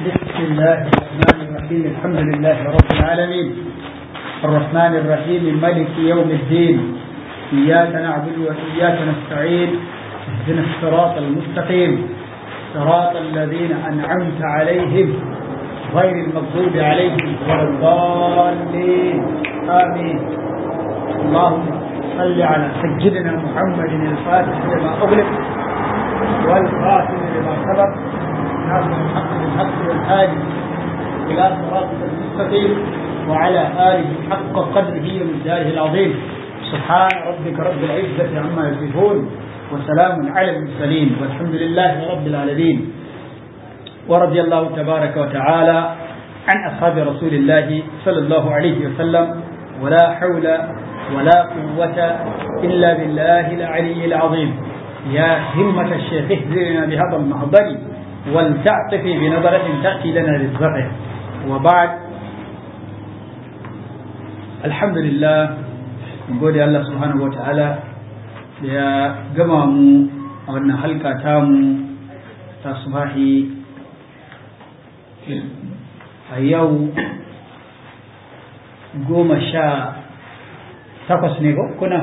بسم الله الرحمن الرحيم الحمد لله رب العالمين الرحمن الرحيم ملك يوم الدين إياك نعبد وإياك نستعين اهدنا الصراط المستقيم صراط الذين أنعمت عليهم غير المغضوب عليهم ولا الضالين آمين اللهم صل على سيدنا محمد الفاتح لما أغلق والخاتم لما سبق ناصر الحق بالحق والهادي إلى صراطك المستقيم وعلى آله حق قدره ومقداره العظيم سبحان ربك رب العزة عما يصفون وسلام على المرسلين والحمد لله رب العالمين ورضي الله تبارك وتعالى عن أصحاب رسول الله صلى الله عليه وسلم ولا حول ولا قوة إلا بالله العلي العظيم يا همة الشيخ اهدنا بهذا المحضر ولتعطفي بنظرة تأتي لنا للزرع وبعد الحمد لله gode Allah subhanahu wa ta'ala da ya gama mu a wannan halka tamu ta subahi a yau goma sha takwas ne ko kuna?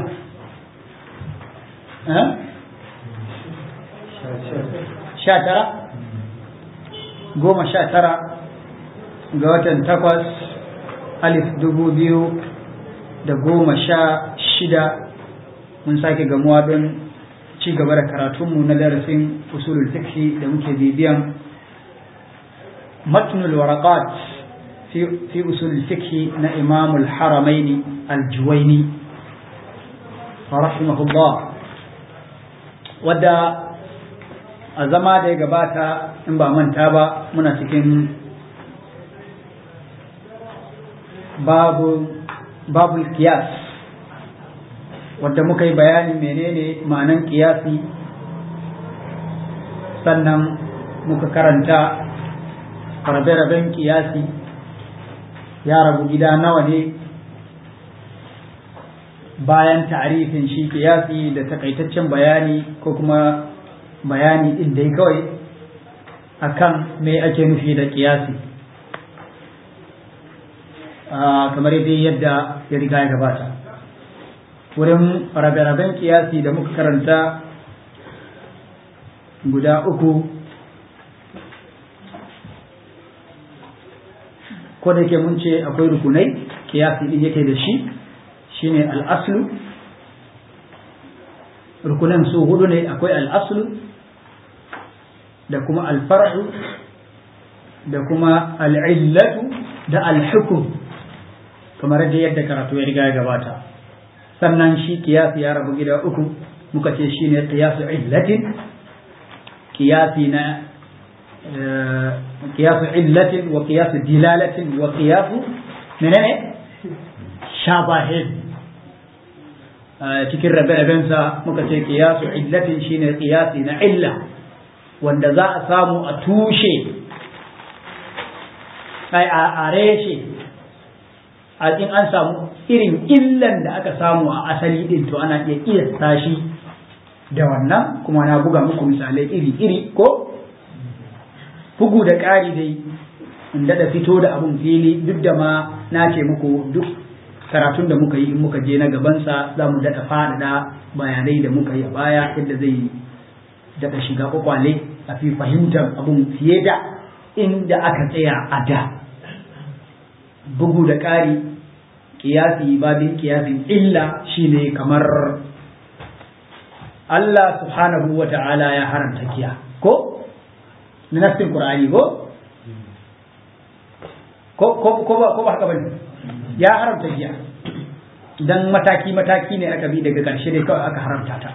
sha tara? goma sha tara ga watan takwas alif dubu biyu da goma sha shida mun sake gamuwa don ci gaba da karatunmu na darasin usulul fiqhi da muke bibiyan matnul waraqat fi usulul fiqhi na imamul haramaini aljuwaini rahimahullah wadda a zama da ya gabata in ba manta ba muna cikin babu babul kiyas wadda muka yi bayanin menene ma'anan kiyasi sannan muka karanta rabe-raben kiyasi ya rabu gida nawa ne bayan ta'arifin shi kiyasi da takaitaccen bayani ko kuma bayani inda kawai akan me ake nufi da kiyasi kamar dai yadda ya riga ya gabata wurin rabe-raben kiyasi da muka karanta guda uku ko da ke mun ce akwai rukunai kiyasi din yake da shi shine al'aslu rukunan su hudu ne akwai al'aslu da kuma alfar'u da kuma al'illatu da alhukum kamar da yadda karatu ya riga ya gabata sannan shi kiyasi ya rabu gida uku muka ce shine qiyasu illatin qiyasi na qiyasu illatin wa qiyasu dilalatin wa qiyasu menene shabahin cikin rabe-rabensa muka ce qiyasu illatin shine qiyasi na illa wanda za a samu a tushe ai a reshe a in an samu irin illan da aka samu a asali din to ana iya iya shi da wannan kuma na buga muku misalai iri-iri ko bugu da ƙari dai in da fito da abun fili duk da ma na ce muku duk karatun da muka yi in muka je na gabansa za mu daɗa faɗaɗa bayanai da muka yi a baya yadda zai daɗa shiga kwakwale a fi fahimtar abun fiye da inda aka tsaya a da bugu da ƙari kiyasi babin kiyasin illa shine kamar Allah subhanahu wa ta'ala ya haramta kiya ko na nassin qur'ani ko ko ko ba ko ba haka bane ya haramta giya dan mataki mataki ne aka bi daga karshe dai kawai aka haramta ta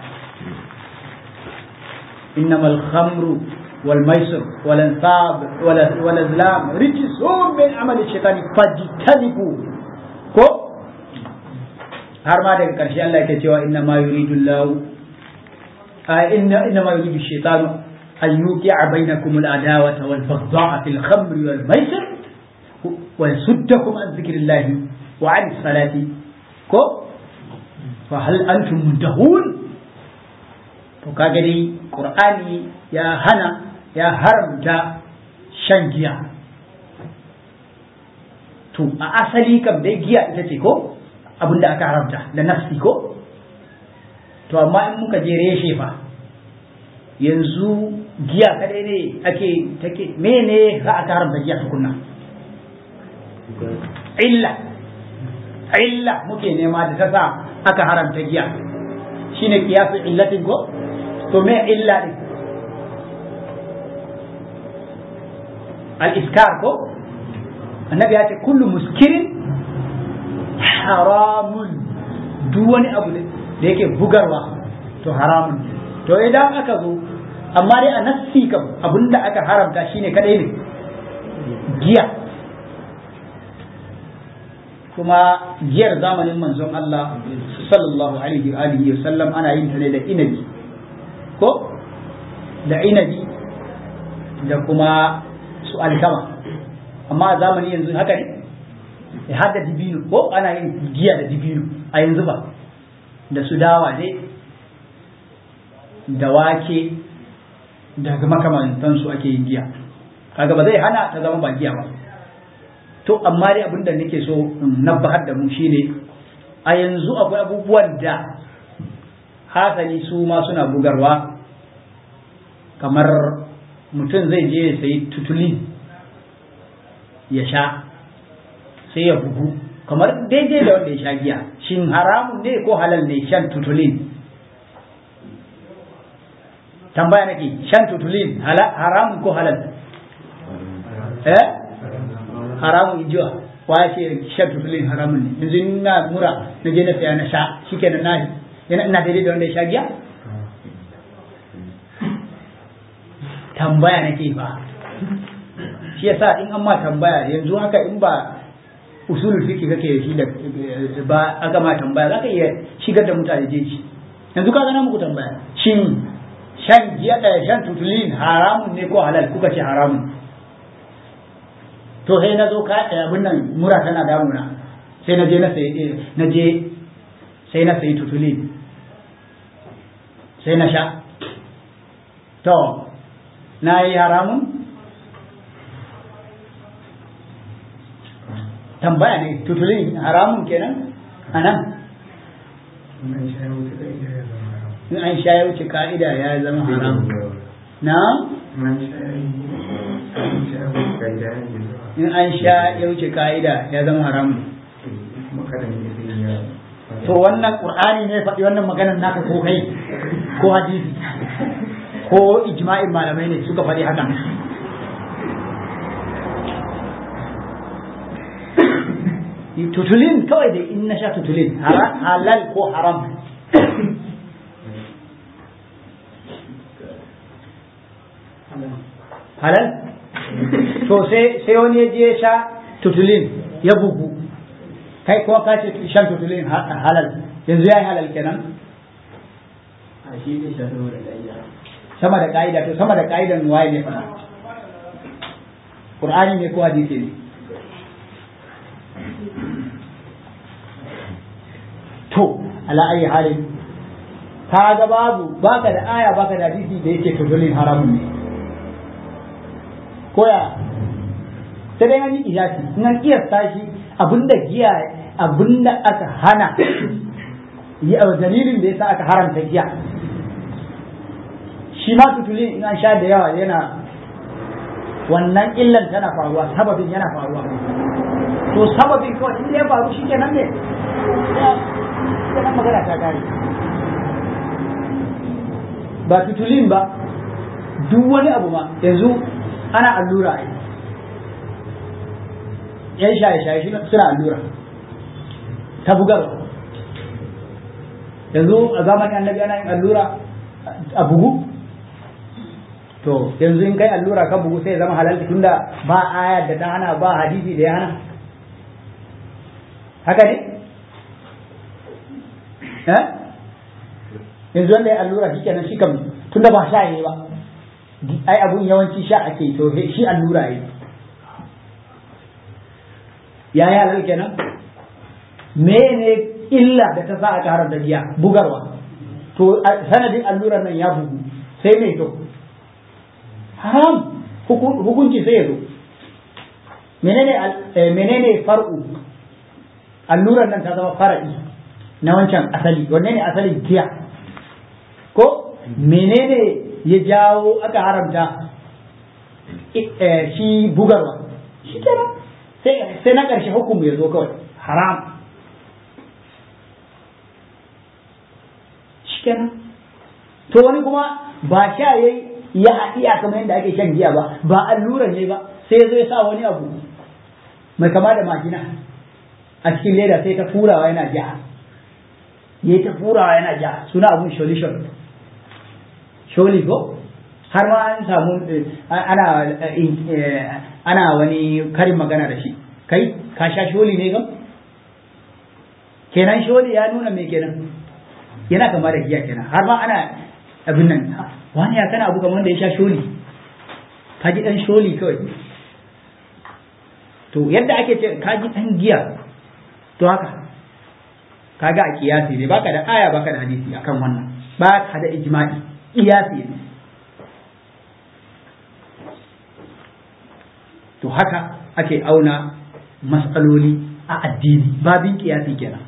innamal khamru wal maisir wal ansab wal azlam rijsun min amali shaytani fajtanibu ko har ma daga ƙarshe Allah yake cewa inna ma yuridu Allah inna inna ma yuridu shaytanu an yuqi'a bainakum al-adawata wal baghdha'a fil khamri wal maisir wa yasuddakum an dhikrillahi wa 'an salati ko fa hal antum muntahun to kaga dai qur'ani ya hana ya haramta shan giya to a asali kam dai giya ita ce ko abin da aka haramta da nafsi ko to amma in muka je reshe fa yanzu giya kadai ne ake take mene za a haramta giya tukunna illa illa muke nema da ta sa aka haramta giya shine kiyasu illatin ko to me illa din al-iskar ko annabi ya ce kullu muskirin haramun duk wani abu da yake bugarwa to haramun to idan aka zo amma dai a nassi kam abinda aka haramta shine kadai ne giya kuma giyar zamanin manzon Allah sallallahu alaihi wa alihi wa sallam ana yin ta ne da inabi ko da inabi da kuma su alkama amma a zamani yanzu haka ne ya hada dibino ko ana yin giya da dibino a yanzu ba da su dawa ne da wake daga makamantansu ake yin giya kaga ba zai hana ta zama ba giya ba to amma dai abinda nake so in nabbahar da mu shine a yanzu akwai abubuwan da hasali su ma suna bugarwa kamar mutum zai je ya sayi tutuli ya sha sai ya bugu kamar daidai da wanda ya sha giya shin haramun ne ko halal ne shan tutulin tambaya nake shan tutulin haramun ko halal eh haramun ijiwa wa ce shan tutulin haramun ne yanzu ina mura na je na saya na sha shikenan na yana ina daidai da wanda ya sha giya tambaya nake fa shi yasa in an ma tambaya yanzu haka in ba usulul fiqh kake shi da ba aka ma tambaya zaka iya shigar da mutane jeji yanzu ka gana muku tambaya shin shan giya da shan tutulin haramun ne ko halal kuka ce haramun to sai na zo ka abin nan mura tana damuna sai na je na sai na je sai na sai tutulin sai na sha to na yi haramun tambaya ne tutulin haramun kenan a nan in an sha ya wuce ka'ida ya zama haramun na in an sha ya wuce ka'ida ya zama haramun to wannan qur'ani ne faɗi wannan maganar naka ko kai ko hadisi ko ijma'in malamai ne suka faɗi haka tutulin kawai da in na sha tutulin halal ko haram halal to sai wani ya je sha tutulin ya bugu kai kuma ka ce shan tutulin halal yanzu ya yi halal kenan sama da ka'ida to sama da ka'idan waye ne fara qur'ani ne ko hadisi ne to ala ayi halin ka ga babu baka da aya baka da hadisi da yake tutulin haramun ne koya sai dai an yi kiyasi in an kiyasta shi abinda giya abinda aka hana dalilin da yasa aka haramta giya shi ma tutuli in an sha da yawa yana wannan illan tana faruwa sababin yana faruwa to sababin kawai in ya faru shi kenan ne kenan magana ta kare ba tutulin ba duk wani abu ma yanzu ana allura ai yan shaye-shaye suna allura ta bugarwa yanzu a zamanin annabi ana yin allura a bugu to yanzu in kai allura ka bugu sai zama halal tunda ba ayar da ta hana ba hadisi da ya hana haka ne eh yanzu wanda ya allura shi kenan shi kam tunda ba sha yi ba ai abun yawanci sha ake to shi allura yi ya yi halal kenan mene illa da ta sa aka haramta giya bugarwa to sanadin allurar nan ya bugu sai mai to haram hukunci sai ya zo menene menene far'u allurar nan ta zama fara'i na wancan asali wanne ne asalin giya ko menene ya jawo aka haramta shi bugarwa shi kenan sai na ƙarshe hukumu ya zo kawai haram shi kenan to wani kuma ba sha yayi ya haɗiya kamar yadda ake shan giya ba ba alluran ne ba sai zai sa wani abu mai kama da majina a cikin leda sai ta furawa yana ja ya ta furawa yana ja suna abun solution sholi ko har ma an samu ana ana wani karin magana da shi kai ka sha sholi ne gam kenan sholi ya nuna me kenan yana kama da giya kenan har ma ana abin nan wani ya kana abu kamar da ya sha sholi ka ji dan sholi kawai to yadda ake ce ka ji dan giya to haka kaga a kiyasi ne baka da aya baka da hadisi akan wannan ba ka da ijma'i kiyasi ne to haka ake auna matsaloli a addini babin kiyasi kenan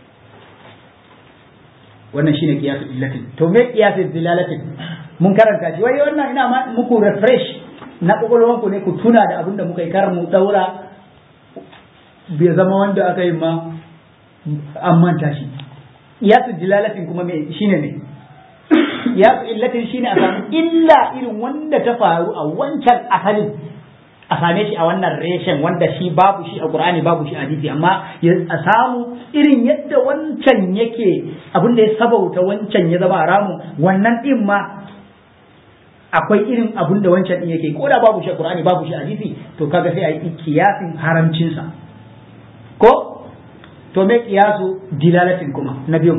wannan shine kiyasu illatin to me kiyasu dilalatin mun karanta shi wai wannan ina ma muku refresh na kokolwan ku ne ku tuna da abinda muka yi kar mu daura bai zama wanda aka yi ma an manta shi kiyasu dilalatin kuma me shine ne kiyasu illatin shine a samu illa irin wanda ta faru a wancan asalin a same shi a wannan reshen wanda shi babu shi a Qur'ani babu shi a hadisi amma a samu irin yadda wancan yake abin da ya sabauta wancan ya zama haramu wannan din ma akwai irin abin da wancan din yake ko da babu shi a Qur'ani babu shi a hadisi to kaga sai a yi kiyasin haramcin sa ko to me kiyasu dilalatin kuma na biyu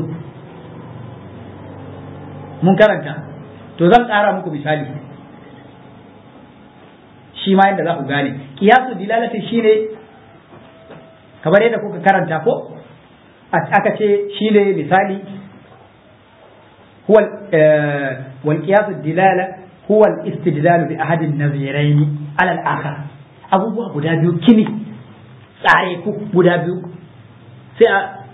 mun karanta to zan ƙara muku misali shi ma yadda za ku gane kiyasu dilalatin shine kamar yadda kuka karanta ko aka ce shine misali huwa wal kiyasu dilala huwa al istidlal bi ahad an naziraini ala al akhar abubuwa guda biyu kini tsare ku guda biyu sai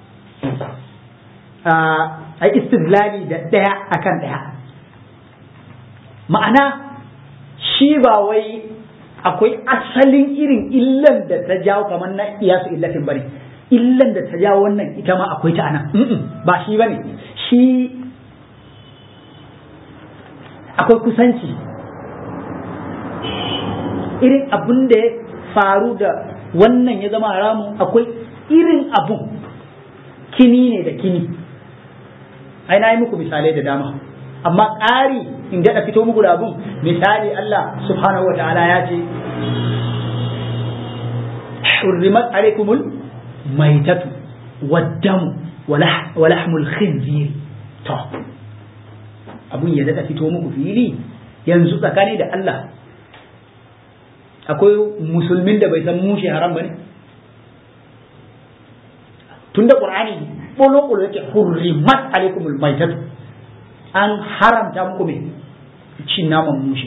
a a istidlali da daya akan daya ma'ana shi ba wai akwai asalin irin illan da ta jawo kamar na iyasu illatin bane illan da ta jawo wannan ita ma akwai ta anan ba shi bane shi akwai kusanci irin abun da ya faru da wannan ya zama haramun akwai irin abun kini ne da kini ai na yi muku misalai da dama amma ƙari in daɗa fito muku da abun misali Allah subhanahu wa ta'ala ya ce hurrimat alaikumul maitatu waddamu wa lahmul khinzir to abun ya daɗa fito muku fili yanzu tsakani da Allah akwai musulmin da bai san mushe haram bane tunda qur'ani bolo bolo yake hurrimat alaikumul maitatu an haramta muku me cin naman mushe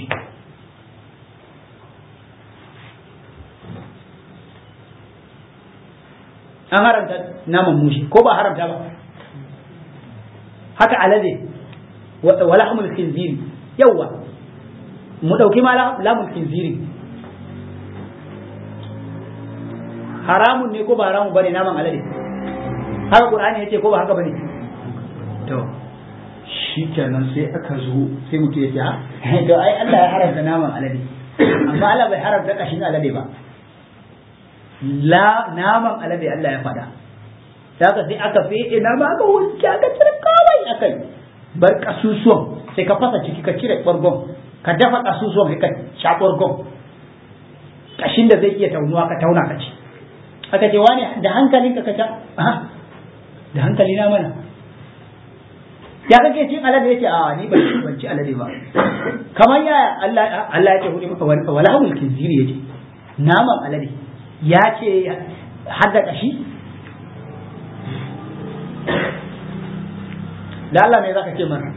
an haramta naman mushe ko ba haramta ba haka alade wala hamul khinziri yawa mu dauki ma lamul khinziri haramun ne ko ba haramun bane naman alade haka qur'ani yace ko ba haka bane to shi kenan sai aka zo sai mutum ya ce ha to ai Allah ya haramta naman alade amma Allah bai haramta kashin alade ba la naman alade Allah ya faɗa da haka sai aka fi ina ma aka wanke aka cire kawai akai bar kasusuwan sai ka fasa ciki ka cire ɓargon ka dafa kasusuwan sai ka sha ɓargon kashin da zai iya taunuwa ka tauna ka ci aka ce wani da hankalinka ka ca da hankali na mana ya kake cin alade yace a ni ban ban ci alade ba kamar ya Allah Allah ya ce hudu maka wala hamul kinziri yace naman alade ya ce hadda kashi da Allah me zaka ce mana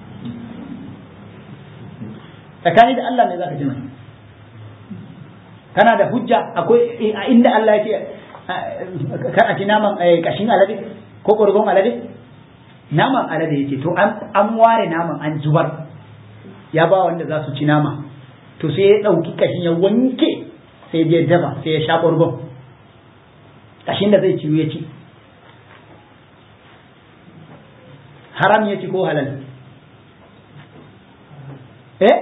tsakani da Allah me zaka ce mana kana da hujja akwai a inda Allah yake kar a ci naman kashin alade ko ƙurgon alade naman alade yake to an ware naman an zubar ya ba wanda za su ci nama to sai ya ɗauki kashin ya wanke sai ya dafa sai ya sha ƙurgon kashin da zai ciwo ya ci haram ya ci ko halal eh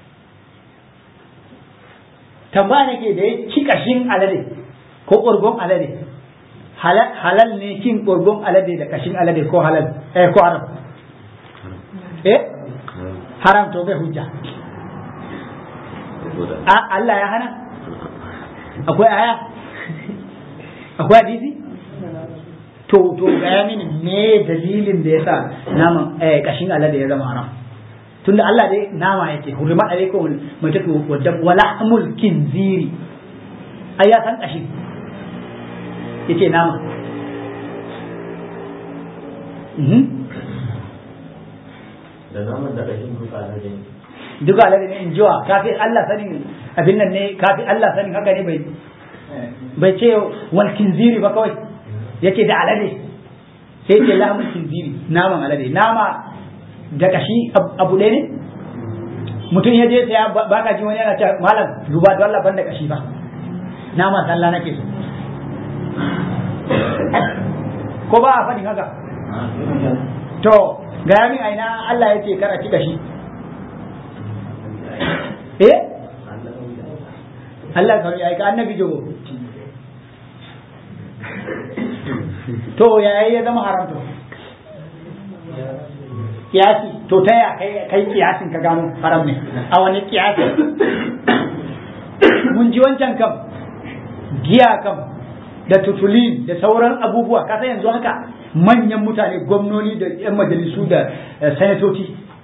tambaya nake da ya ci kashin alade ko ƙurgon alade halal ne cin ƙurgon alade da kashin alade ko halal eh ko haram eh haram to bai hujja a Allah ya hana akwai aya akwai hadisi to to gaya mini me dalilin da yasa naman eh kashin alade ya zama haram tunda Allah dai nama yake hurma alaikum mutatu wadda wala amul kinziri ai ya san kashi yace nama da naman da kashin duka alade ne duka alade ne in jiwa kafin Allah sanin abin nan ne kafin Allah sanin haka ne bai bai ce wal kinziri ba kawai yace da alade sai ce lahmul kinziri naman alade nama da kashi abu ɗaya ne mutum ya je saya ba ka ji wani yana cewa malam duba da Allah ban da kashi ba nama sallah nake so ko ba a faɗin haka to ga min aina Allah ya ce kar a ci kashi eh Allah ka yi aika annabi jogo to yayi ya zama haram to kiyasi to ta ya kai kai kiyasin ka gano haram ne a wani kiyasi mun ji wancan kam giya kam da tutulin da sauran abubuwa kasa yanzu haka manyan mutane gwamnoni da yan majalisu da sanatoci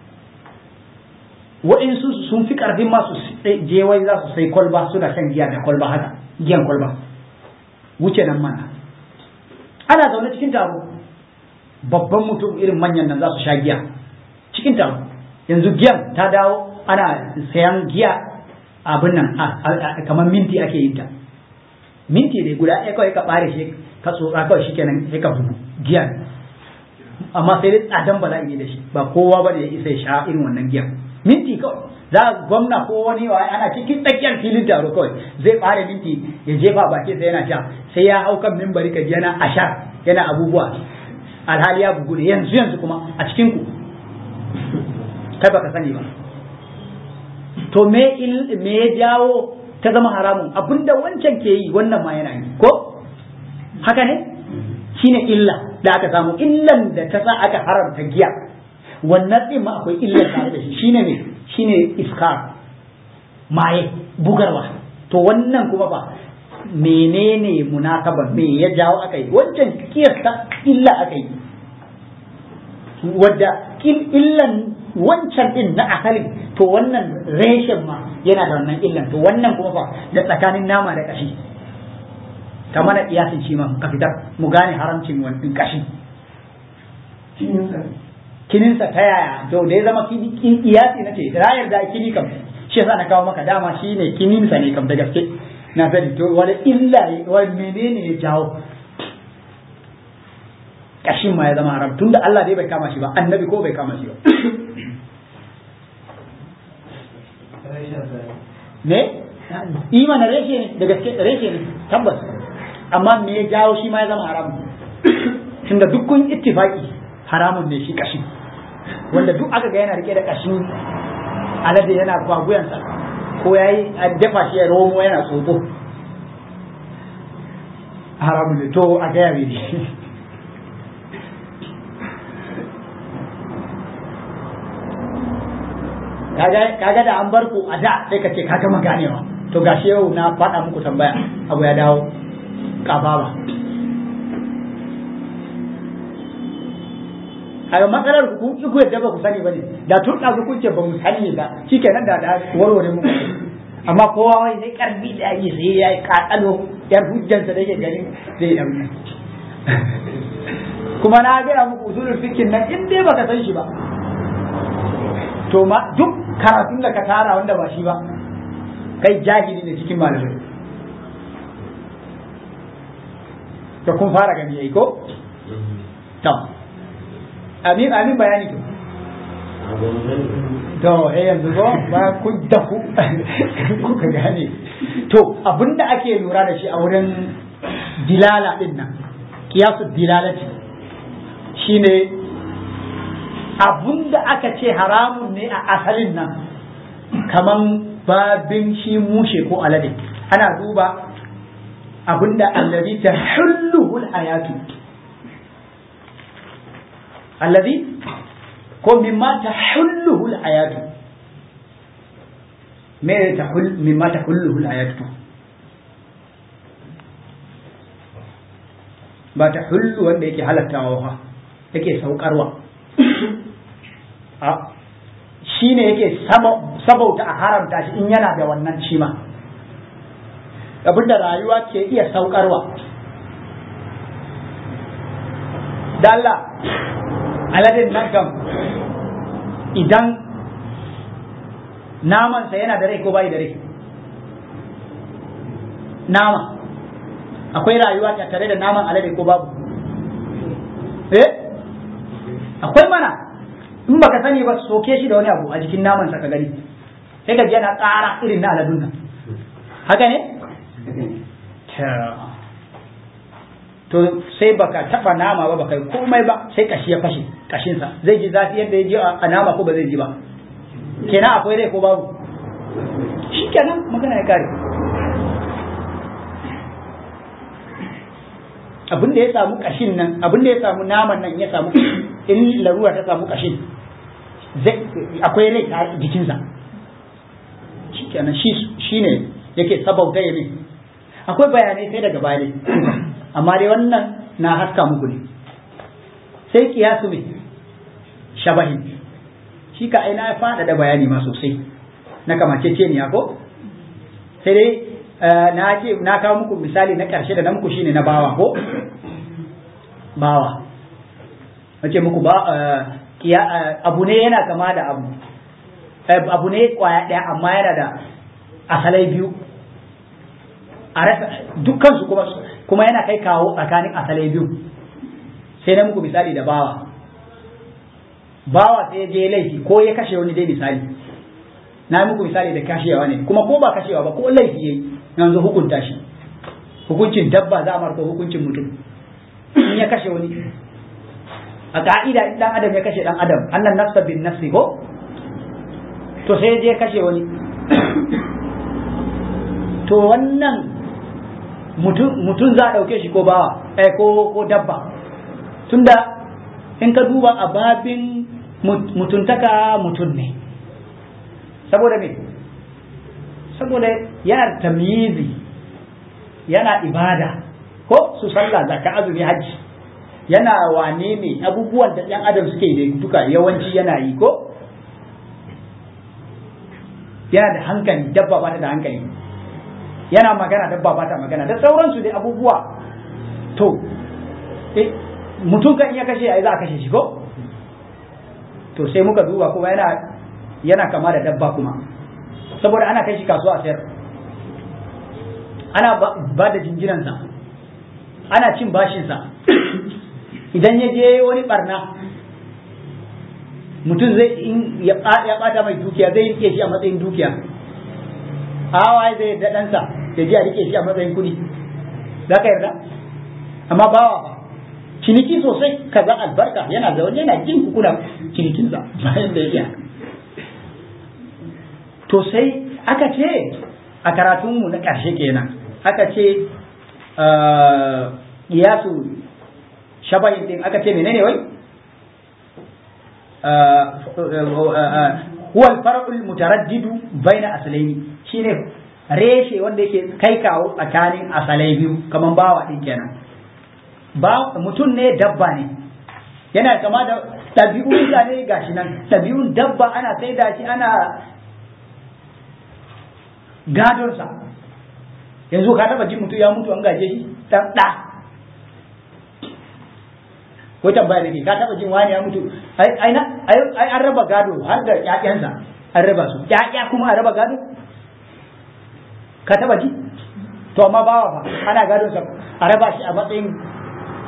wa'insu sun fi karfin masu je wai za su sai kwalba suna shan giya da kwalba haka giyan kwalba wuce nan mana ana zaune cikin taro babban mutum irin manyan nan za su sha giya cikin taro yanzu giyan ta dawo ana sayan giya abin nan kamar minti ake yin ta minti ne guda ɗaya kawai ka ɓare shi ka tsotsa kawai shi kenan sai ka bugu giya amma sai dai tsadan ba za a yi da shi ba kowa ba da ya isa ya sha irin wannan giya minti kawai za gwamna ko wani wa ana cikin tsakiyar filin taro kawai zai ɓare minti ya jefa baki sai yana sha sai ya hau kan mimbari ka yana ashar yana abubuwa alhali ya bugu ne yanzu yanzu kuma a cikin ku kai baka sani ba to me me ya jawo ta zama haramun abinda wancan ke yi wannan ma yana yi ko haka ne shine illa da aka samu illan da ta sa aka haramta giya wannan din ma akwai illar tare da shi shine ne shine iskar maye bugarwa to wannan kuma ba menene munasaba me ya jawo aka yi wancan kiyasta illa aka yi wadda illan wancan din na asalin to wannan reshen ma yana da wannan illan to wannan kuma fa da tsakanin nama da kashi ta mana kiyasin shi ma ka fitar mu gane haramcin wannan kashi kininsa ta yaya to da ya zama kiyasi na ce rayar da kini kam shi yasa na kawo maka dama shi ne kininsa ne kam da gaske na sani to wani illa wani menene ya jawo kashin ma ya zama haram tunda Allah dai bai kama shi ba annabi ko bai kama shi ba ne imanin reshe ne da gaske reshe ne tabbas amma me ya jawo shi ma ya zama haram tunda duk kun ittifaki haramun ne shi kashin wanda duk aka ga yana rike da kashin alade yana kwaguyansa ko ya yi dafa shi ya romo yana tsotso haramun ne to a gaya ne kaga da an bar ku a da sai ka ce ka gama ganewa to gashi yau na faɗa muku tambaya abu ya dawo kababa kaga matsalar ku kun ku yadda ba ku sani bane da tun da kun ce ba mu sani ba shikenan da da warware muku amma kowa wai sai karbi da yi sai ya yi kakalo yar hujjansa da yake ganin zai dauka kuma na gaya muku usulul fikin nan in dai baka san shi ba to ma duk karatun da ka tara wanda ba shi ba kai jahili ne cikin malamai to kun fara gani yayi ko to amin amin bayani to to eh yanzu ko ba kun dafu kuka gane to abinda ake lura da shi a wurin dilala din nan kiyasu dilalati shine abinda aka ce haramun ne a asalin nan kaman babin shi mushe ko alade ana duba abinda allazi ta hulluhul hayatu allazi ko mimma ta hulluhul hayatu me ta hul mimma ta hulluhul hayatu ba ta hullu wanda yake halattawa fa yake saukarwa a shi ne yake sabauta a haramta shi in yana da wannan shi ma abinda rayuwa ke iya saukarwa da Allah aladin nan kam idan namansa yana da rai ko bai da rai nama akwai rayuwa tare da naman alade ko babu eh akwai mana in baka sani ba soke shi da wani abu a jikin naman sa ka gani sai ka ji yana ƙara irin na aladun nan haka ne to sai baka taba nama ba baka komai ba sai kashi ya fashe kashinsa zai ji zafi yadda ya ji a nama ko ba zai ji ba kenan akwai rai ko babu shi kenan magana ya kare abin da ya samu kashin nan abin da ya samu naman nan ya samu in larura ta samu kashin akwai rai a jikinsa shi kenan shi ne yake sabauta ya ne akwai bayanai sai daga baya amma dai wannan na haska muku ne sai kiyasu mai shabahin shi ka aina ya fada da bayani ma sosai na kamaceceniya ko sai dai na ce na kawo muku misali na ƙarshe da na muku shine na bawa ko bawa wace muku ba abu ne yana kama da abu abu ne kwaya ɗaya amma yana da asalai biyu a rasa dukkansu kuma kuma yana kai kawo tsakanin asalai biyu sai na muku misali da bawa bawa sai ya je laifi ko ya kashe wani dai misali na muku misali da kashewa ne kuma ko ba kashewa ba ko laifi yayi yanzu hukunta shi hukuncin dabba za a marko hukuncin mutum in ya kashe wani a ka'ida in dan adam ya kashe dan adam annan nafsa bin nafsi ko to sai je kashe wani to wannan mutum za a ɗauke shi ko bawa eh ko ko dabba tunda in ka duba a babin mutuntaka mutum ne saboda me saboda yana tamyizi yana ibada ko su sallah zakka azumi hajji yana wane ne abubuwan da ɗan adam suke da duka yawanci yana yi ko yana da hankali dabba ba ta da hankali yana magana dabba ba ta magana da sauransu dai abubuwa to mutum kan iya kashe ai za a kashe shi ko to sai muka duba kuma yana yana kama da dabba kuma saboda ana kai shi kasuwa a sayar ana ba da jinjinansa ana cin bashinsa idan ya je wani barna mutum zai in ya bata mai dukiya zai rike shi a matsayin dukiya awa zai da ɗansa ya je a rike shi a matsayin kuɗi za ka yarda amma bawa ba ciniki sosai kaza albarka yana zaune yana jin kuna cinikinsa bayan da ya to sai aka ce a karatunmu na ƙarshe kenan aka ce iyasu shabahin din aka ce menene wai huwa al-far'ul mutaraddidu baina aslaini shine reshe wanda yake kai kawo tsakanin asalai biyu kaman bawa din kenan ba mutum ne dabba ne yana kama da ɗabi'un ne gashi nan ɗabi'un dabba ana saida shi ana gadonsa yanzu ka taba jin mutum ya mutu an gaje shi dan da ko tambaya nake ka taba jin wani ya mutu ai ai ai an raba gado har da ƴaƴansa an raba su ƴaƴa kuma an raba gado ka taba ji to amma bawa fa ana gadon sa a raba shi a matsayin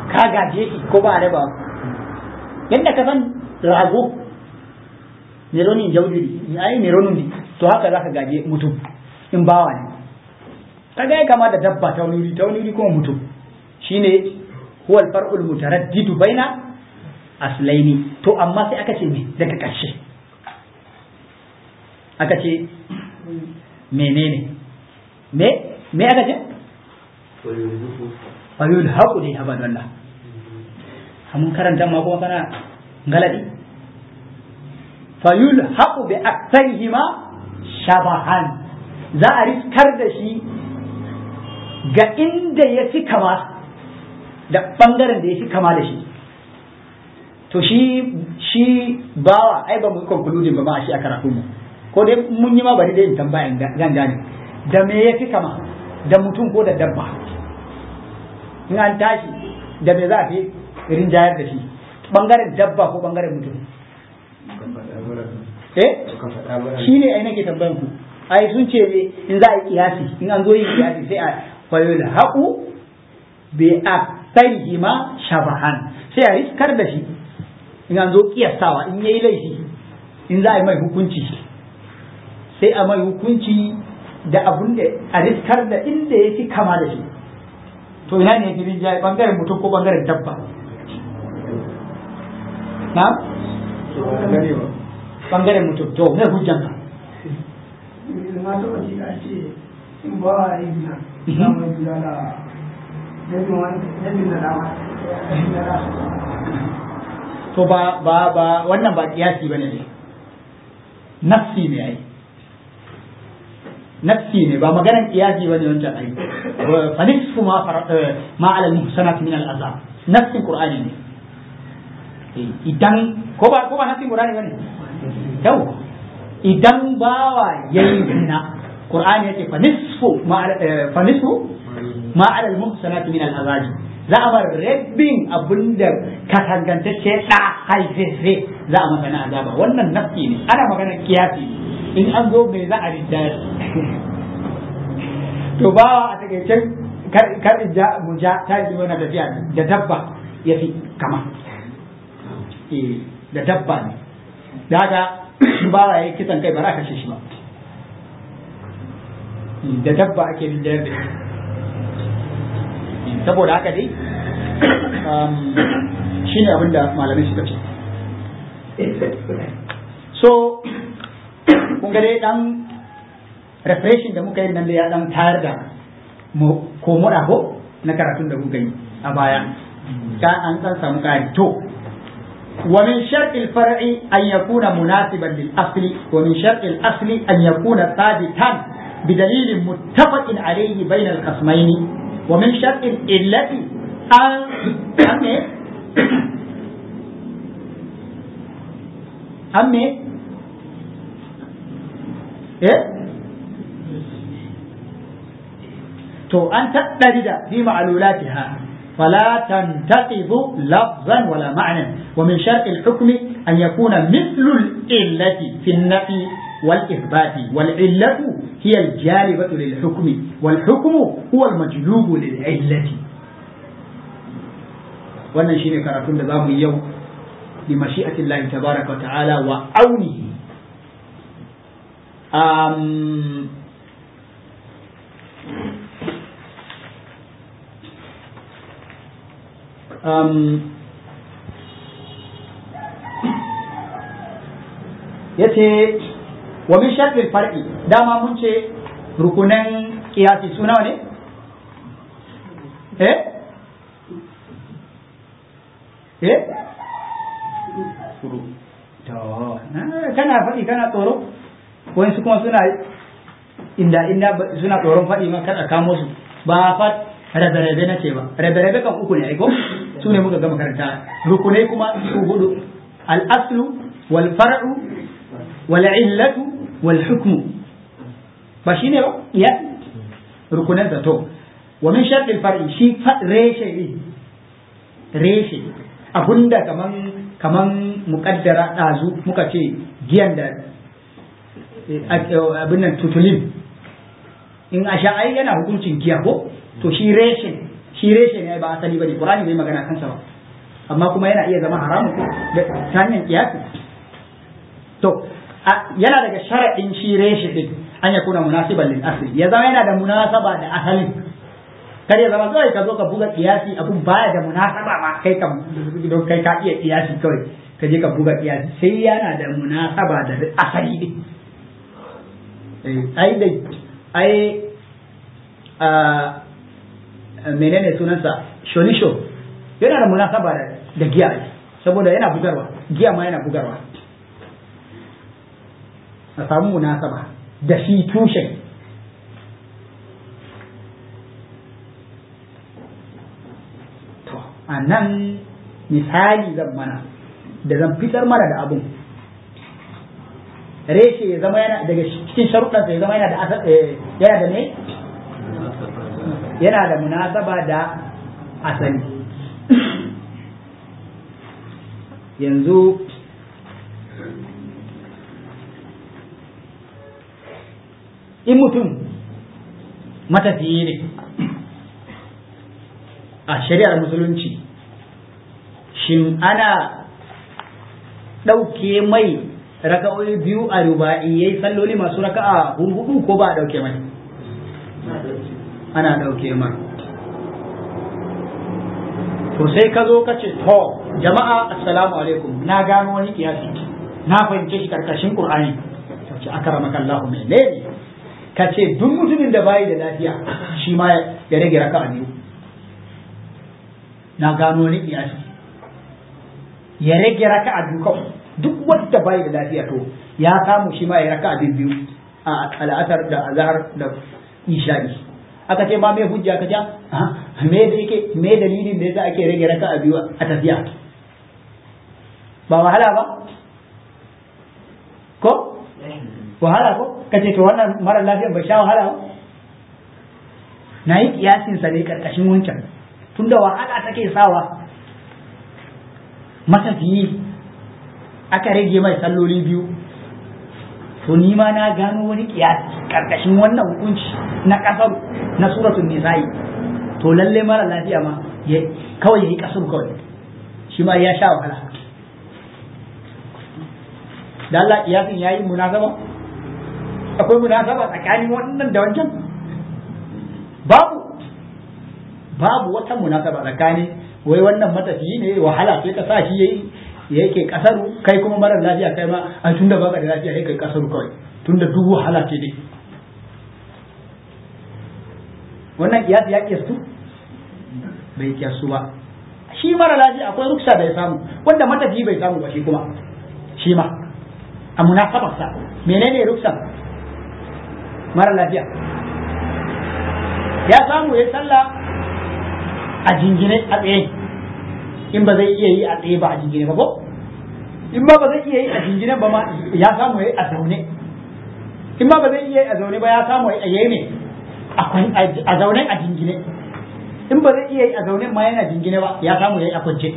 ka gaje shi ko ba raba yadda ka san rago ne ronin jaujiri ai ne ronin ne to haka zaka gaje mutum in bawa ne kaga ya kama da dabba ta wani ta wani kuma mutum shine huwa al-far'ul mutaraddidu baina aslaini to amma sai aka ce me daga ƙarshe aka ce menene me me aka ce fayul haqu dai haba Allah mun karanta ma kuma kana galadi fayul haqu bi aktarihima shabahan za a riskar da shi ga inda ya fi kama da bangaren da ya fi kama da shi to shi shi bawa ai ba mu conclude ba ma shi a karatu mu ko dai mun yi ma bari dai in tambaya zan gane da me ya fi kama da mutum ko da dabba in an tashi da me za a fi rinjayar da shi bangaren dabba ko bangaren mutum eh shi ne ai nake tambayan ku ai sun ce ne in za a yi kiyasi in an zo yin kiyasi sai a fayil haqu bi aktarihima shabahan sai a riskar da shi in an zo kiyastawa in yayi laifi in za a yi mai hukunci sai a mai hukunci da abun da a riskar da inda ya fi kama da shi to ina ne ya fi rinjaye bangaren mutum ko bangaren dabba na bangaren mutum to mai hujjan ka na taɓa ji a ce in ba a yi gina za mu yi da dabin wani dabin da dama to ba ba ba wannan ba kiyasi bane ne nafsi ne ai nafsi ne ba maganar kiyasi bane wancan ai fa nisfu ma ma ala muhsanat min al azab nafsin qur'ani ne idan ko ba ko ba nafsin qur'ani bane yau idan bawa yayi zina qur'ani yake fa nisfu ma fa nisfu ma ala al muhsanat min al azab za a bar rabbin abinda katangantacce da haifefe za a masa na azaba wannan nafsi ne ana magana kiyasi in an zo mai za a rinjayar to ba a takaice kar ja mu ja ta yi wani tafiya da dabba ya fi kama da dabba ne da haka ba ya yi kisan kai ba za a kashe shi ba da dabba ake rinjayar da shi saboda haka dai shi ne abinda malamai suka ce so kun ga dai dan refreshing da muka yi nan da ya dan tayar da ko muɗa ko na karatun da muka yi a baya ka an san samu kari to ومن شرط الفرع أن يكون مناسبا للأصل ومن شرط الأصل أن يكون ثابتا بدليل متفق عليه بين الخصمين ومن شرط العلة أن أم أم إيه تو أن تقترد في معلولاتها فلا تنتقض لفظا ولا معنى ومن شرط الحكم أن يكون مثل العلة في النفي والإثبات والعلة هي الجالبة للحكم والحكم هو المجلوب للعلة wannan shine karatun da zamu yi yau bi mashi'ati Allah tabaraka wa ta'ala wa aunihi um, um, yace wa min shartil far'i dama mun ce rukunan kiyasi suna ne eh eh to kana faɗi kana tsoro wani kuma suna inda inda suna tsoron faɗi ma kada kamo su ba fa rabe-rabe na ce ba rabe-rabe kan uku ne aiko su ne muka gama karanta rukunai kuma su hudu al-aslu wal far'u wal illatu wal hukmu ba shi ne ba ya rukunan da to wa min shartil far'i shi reshe ne reshe abunda kaman kaman mukaddara dazu muka ce giyan da abin nan tutulin in a sha ai yana hukuncin giya ko to shi reshen shi reshe ne ba asali bane qur'ani bai magana kansa ba amma kuma yana iya zama haramun da ta hanyar kiyasi to yana daga sharaɗin shi reshe din an ya kuna munasiban lil asli ya zama yana da munasaba da asalin kar ya zama kawai ka zo ka buga kiyasi abun baya da munasaba ma kai ka don kai ka iya kiyasi kawai ka je ka buga kiyasi sai yana da munasaba da asali din ai da ai menene sunansa sholisho yana da munasaba da giya saboda yana bugarwa giya ma yana bugarwa a samu munasaba da shi tushen to a nan misali zan mana da zan fitar mana da abun reshe ya zama yana daga cikin sharuɗansa ya zama yana da yana da ne yana da munasaba da asali yanzu in mutum matafiye ne a shari'ar musulunci shin ana ɗauke mai raka'o'i biyu a ruba'iyyai salloli masu raka'a hudu ko ba a ɗauke mai ana ɗauke mai to sai ka zo ka ce to jama'a assalamu alaikum na gano wani kiyasi na fahimce shi karkashin qur'ani to ce akramaka Allah mai ne ka ce duk mutumin da bayi da lafiya shi ma ya rage raka'a biyu na gano wani kiyasi ya rage raka'a biyu kawai duk wanda bayi da lafiya to ya samu shi ma ya raka'a biyu a al'asar da azhar da isha'i aka ce ma me hujja ka ja me da yake me dalilin da yasa ake rage raka'a biyu a tafiya ba wahala ba ko wahala ko kace to wannan mara lafiyan bai sha wahala ba na yi kiyasin sa ne karkashin wancan tunda wahala take sawa matafiyi aka rage mai salloli biyu to ni ma na gano wani kiyasi karkashin wannan hukunci na kasar na suratul nisa'i to lalle mara lafiya ma kawai yayi kasar kawai shi ma ya sha wahala da Allah kiyasin yayi munasaba akwai munasaba tsakanin wannan da wancan babu babu wata munasaba tsakanin wai wannan matafiyi ne wahala sai ka sa shi yayi yake kasaru kai kuma marar lafiya kai ma a tunda baka da lafiya kai kasaru kawai tunda duk wahala ce dai wannan kiyasi ya kiyastu bai kiyastu ba shi mara lafiya akwai ruksa da ya samu wanda matafiyi bai samu ba shi kuma shi ma a munasabarsa menene ruksa mara lafiya ya samu ya sallah a jingine a tsaye in ba zai iya yi a tsaye ba a jingine ba ko in ba ba zai iya yi a jingine ba ma ya samu yayi a zaune in ba ba zai iya yi a zaune ba ya samu yayi ne a zaune a jingine in ba zai iya yi a zaune ma yana jingine ba ya samu yayi a kwance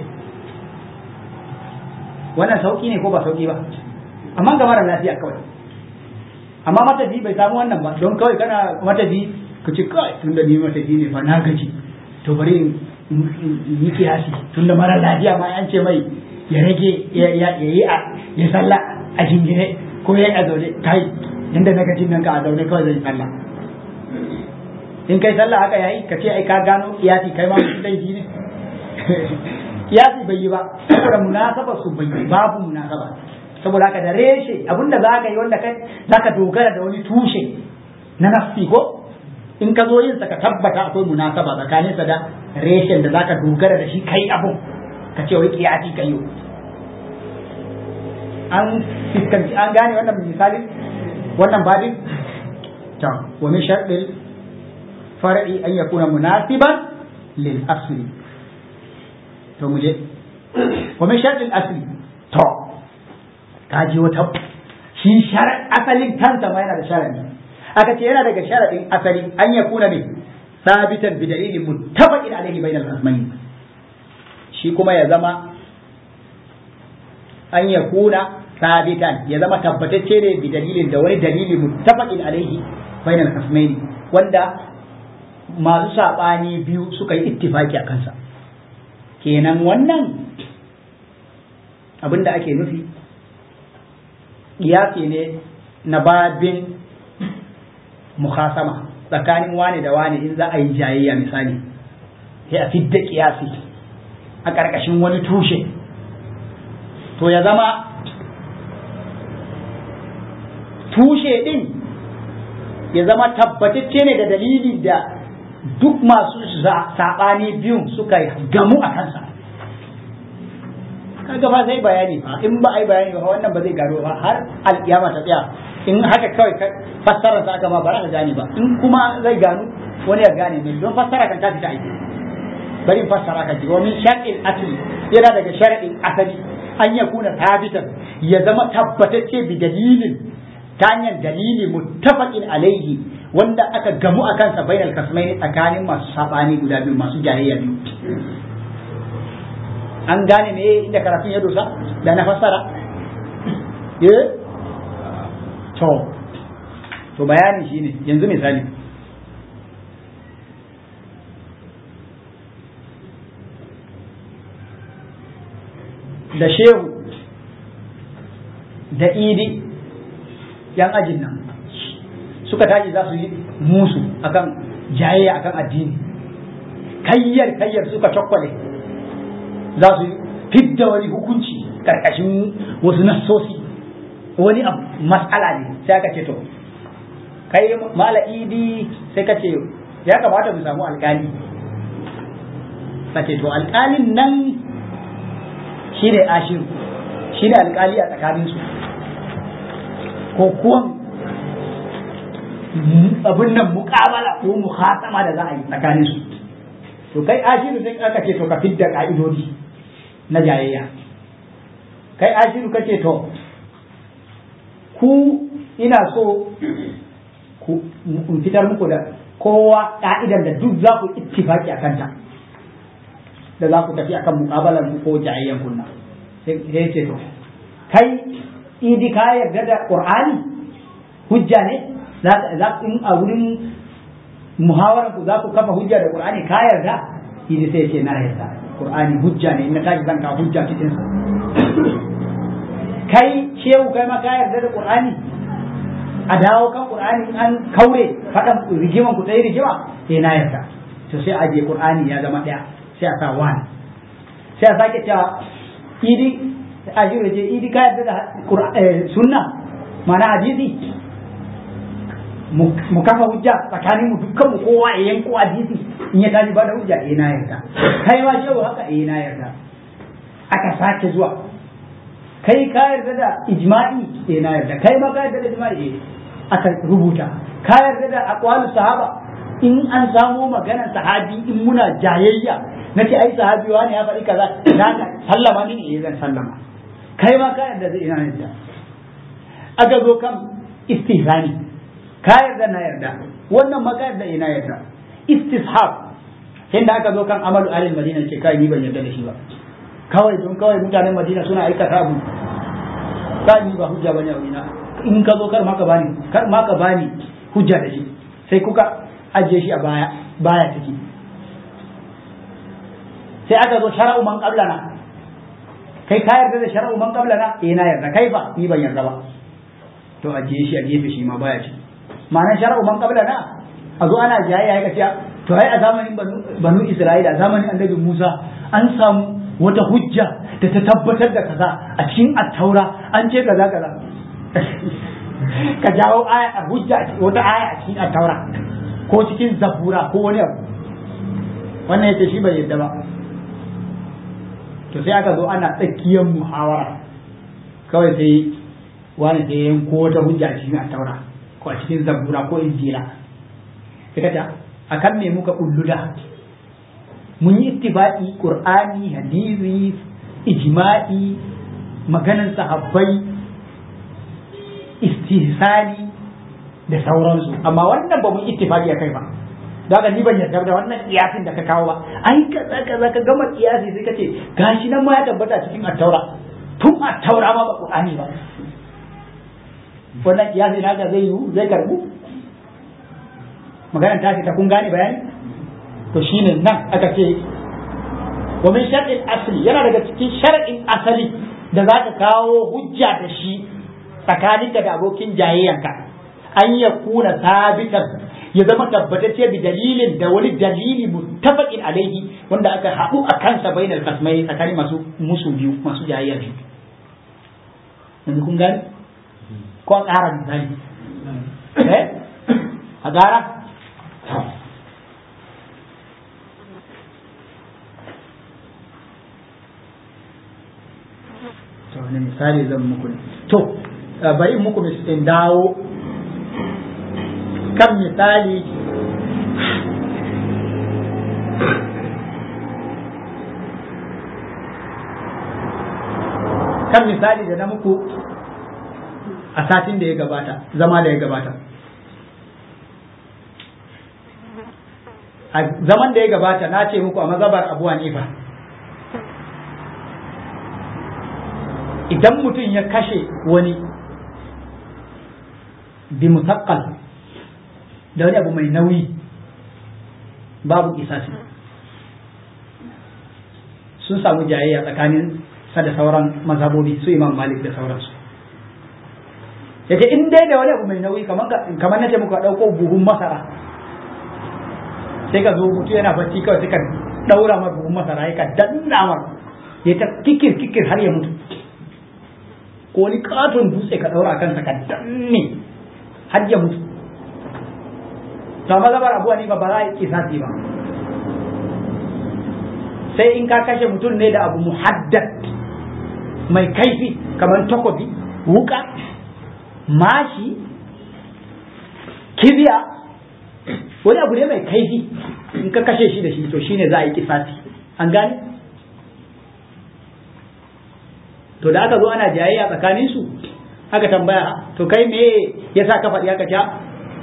wannan sauki ne ko ba sauki ba amma ga mara lafiya kawai amma matafi bai samu wannan ba don kawai kana matafi ka ce kawai tunda ni matafi ne fa na gaji to bari in yi kiyasi tunda mara lafiya ma an ce mai ya rage ya yi a ya salla a jingine ko ya yi a zaune kai inda na gajin nan ka a zaune kawai zai salla in kai sallah haka yayi ka ce ai ka gano kiyasi kai ma mutum laifi ne kiyasi bai yi ba saboda munasaba su bai yi babu munasaba saboda haka da reshe abinda za ka yi wanda kai za ka dogara da wani tushe na nafsi ko in ka zo yin sa ka tabbata akwai munasaba tsakanin sa da reshen da zaka dogara da shi kai abun ka ce wai kiyasi ka yi an fiskanci an gane wannan misali wannan babin to wa min sharɗin far'i an yakuna munasiban lil asli to mu je wa min sharɗin asli to kaji wata shi asalin kansa ma yana da sharadi aka ce yana daga sharadin asali an ya kuna ne sabitan bi dalilin muttafaqin alaihi bainal khasmain shi kuma ya zama an ya kuna sabitan ya zama tabbatacce ne bi dalilin da wani dalili muttafaqin alaihi bainal khasmain wanda masu saɓani biyu suka yi ittifaki a kansa kenan wannan abinda ake nufi ƙiyasi ne na babin mukhasama tsakanin wane da wane in za a yi jayayya misali sai a fidda ƙiyasi a ƙarƙashin wani tushe to ya zama tushe ɗin ya zama tabbatacce ne da dalili da duk masu saɓani biyun suka gamu a kansa kaga fa sai bayani fa in ba ai bayani ba wannan ba zai gano ba har alkiyama ta tsaya in haka kawai fassarar sa aka ma ba za ka gane ba in kuma zai gano wani ya gane ne don fassara kan ta fita aiki bari fassara ka ji wa min shar'il asli yana daga shar'in asali an ya kuna tabitan ya zama tabbatacce bi dalilin ta hanyar dalili muttafaqin alaihi wanda aka gamu a kansa bainal kasmai tsakanin masu sabani guda biyu masu jayayya biyu an gane me inda karatun ya dosa da na fassara eh to to bayani shine yanzu misali da shehu da idi yan ajin nan suka tashi za su yi musu akan jayayya akan addini kayyar kayyar suka cakwale za su fidda wani hukunci karkashin wasu nassosi wani matsala ne sai aka ce to kai mala idi sai ka ce ya kamata mu samu alkali ka ce to alkalin nan shi ne ashiru shi ne alkali a tsakaninsu ko kuwan abin nan muƙabala ko muhatama da za a yi tsakaninsu to kai ashiru sai aka ce to ka fidda ka'idodi na jayayya kai ashiru ka ce to ku ina so ku fitar muku da kowa ka'idan da duk za ku ittifaki a kanta da za ku tafi akan muƙabalar mu ko jayayyan kunna sai ce to kai idi ka yarda da qur'ani hujja ne za in a wurin muhawarar ku za ku kafa hujja da qur'ani ka yarda idi sai ce na yarda qur'ani hujja ne in na tashi zan ka hujja cikin sa kai shehu kai ma ka yarda da qur'ani a dawo kan qur'ani an kaure fadan rigiman ku tsaye rigima sai na yarda to sai aje qur'ani ya zama daya sai a sa wani sai a sake cewa idi a jiro je idi ka yarda da sunna mana hadisi mu kafa hujja tsakanin mu dukkan mu kowa ya yanko hadisi in ya tashi ba da hujja eh na yarda kai ma shehu haka eh na yarda aka sake zuwa kai ka yarda da ijma'i eh na yarda kai ma ka yarda da ijma'i eh aka rubuta ka yarda da aqwalu sahaba in an samo maganar sahabi in muna jayayya na ce ai sahabi wani ya faɗi kaza za ka sallama ni eh zan sallama kai ma ka yarda da ina yarda aka zo kan istihzani ka yarda na yarda wannan ma ka yarda ina yarda istishab inda aka zo kan amalu alil madina ce kai ni ban yarda da shi ba kawai don kawai mutanen madina suna aikata abu ka ni ba hujja bane a wina in ka zo kar ma ka bani kar ma ka bani hujja da shi sai kuka ajiye shi a baya baya ciki sai aka zo shara'u man qablana kai ka yarda da shara'u man qablana eh na yarda kai ba ni ban yarda ba to ajiye shi a gefe shi ma baya ciki ma'anar shara'u man qablana a zo ana jayayya ya kace to ai a zamanin banu isra'ila a zamanin annabi musa an samu wata hujja da ta tabbatar da kaza a cikin attaura an ce kaza kaza ka jawo aya a hujja wata aya a cikin attaura ko cikin zabura ko wani abu wannan yace shi bai yadda ba to sai aka zo ana tsakiyar muhawara kawai sai wani sai yanko wata hujja a cikin attaura ko a cikin zabura ko injila sai ka a kan me muka kulluda mun yi ittiba'i qur'ani hadisi ijma'i maganan sahabbai istihsani da sauransu amma wannan ba mun ittifaqi a kai ba da ni ban yarda da wannan kiyasin da ka kawo ba ai kaza kaza ka gama kiyasi sai ka ce gashi nan ma ya tabbata cikin attaura tun attaura ma ba qur'ani ba wannan kiyasi naka zai yi zai karbu magana ta ta kun gane bayani to shine nan aka ce wa min shar'il asli yana daga cikin shar'in asali da za ka kawo hujja da shi tsakaninka da abokin jayayyanka an ya kuna sabitan ya zama tabbatacce bi dalilin da wani dalili muttafaqin alaihi wanda aka haɗu a kansa bainal kasmai tsakanin masu musu biyu masu jayayya biyu yanzu kun gane ko a ƙara misali eh a ƙara to wani misali zan muku to bari muku in dawo kan misali kan misali da na muku a satin da ya gabata zama da ya gabata a zaman da ya gabata na ce muku a mazabar abu hanifa idan mutum ya kashe wani bi mutakkal da wani abu mai nauyi babu isasi sun samu jayayya tsakanin sa da sauran mazhabobi su imam malik da sauransu yace in dai da wani abu mai nauyi kamar kamar nace muka dauko buhun masara sai ka zo mutu yana bacci kawai sai ka daura mar buhun masara ya ka danna mar ya ta kikir kikir har ya mutu ko wani katon dutse ka daura kansa ka danne har ya mutu to amma zabar abuwa ne ba ba za a yi kisasi ba sai in ka kashe mutum ne da abu muhaddad mai kaifi kamar takobi wuka mashi kibiya wani abu ne mai kaifi in ka kashe shi da shi to shine za a yi kisasi an gane to da aka zo ana jayayya tsakanin su aka tambaya to kai me yasa ka faɗi aka ta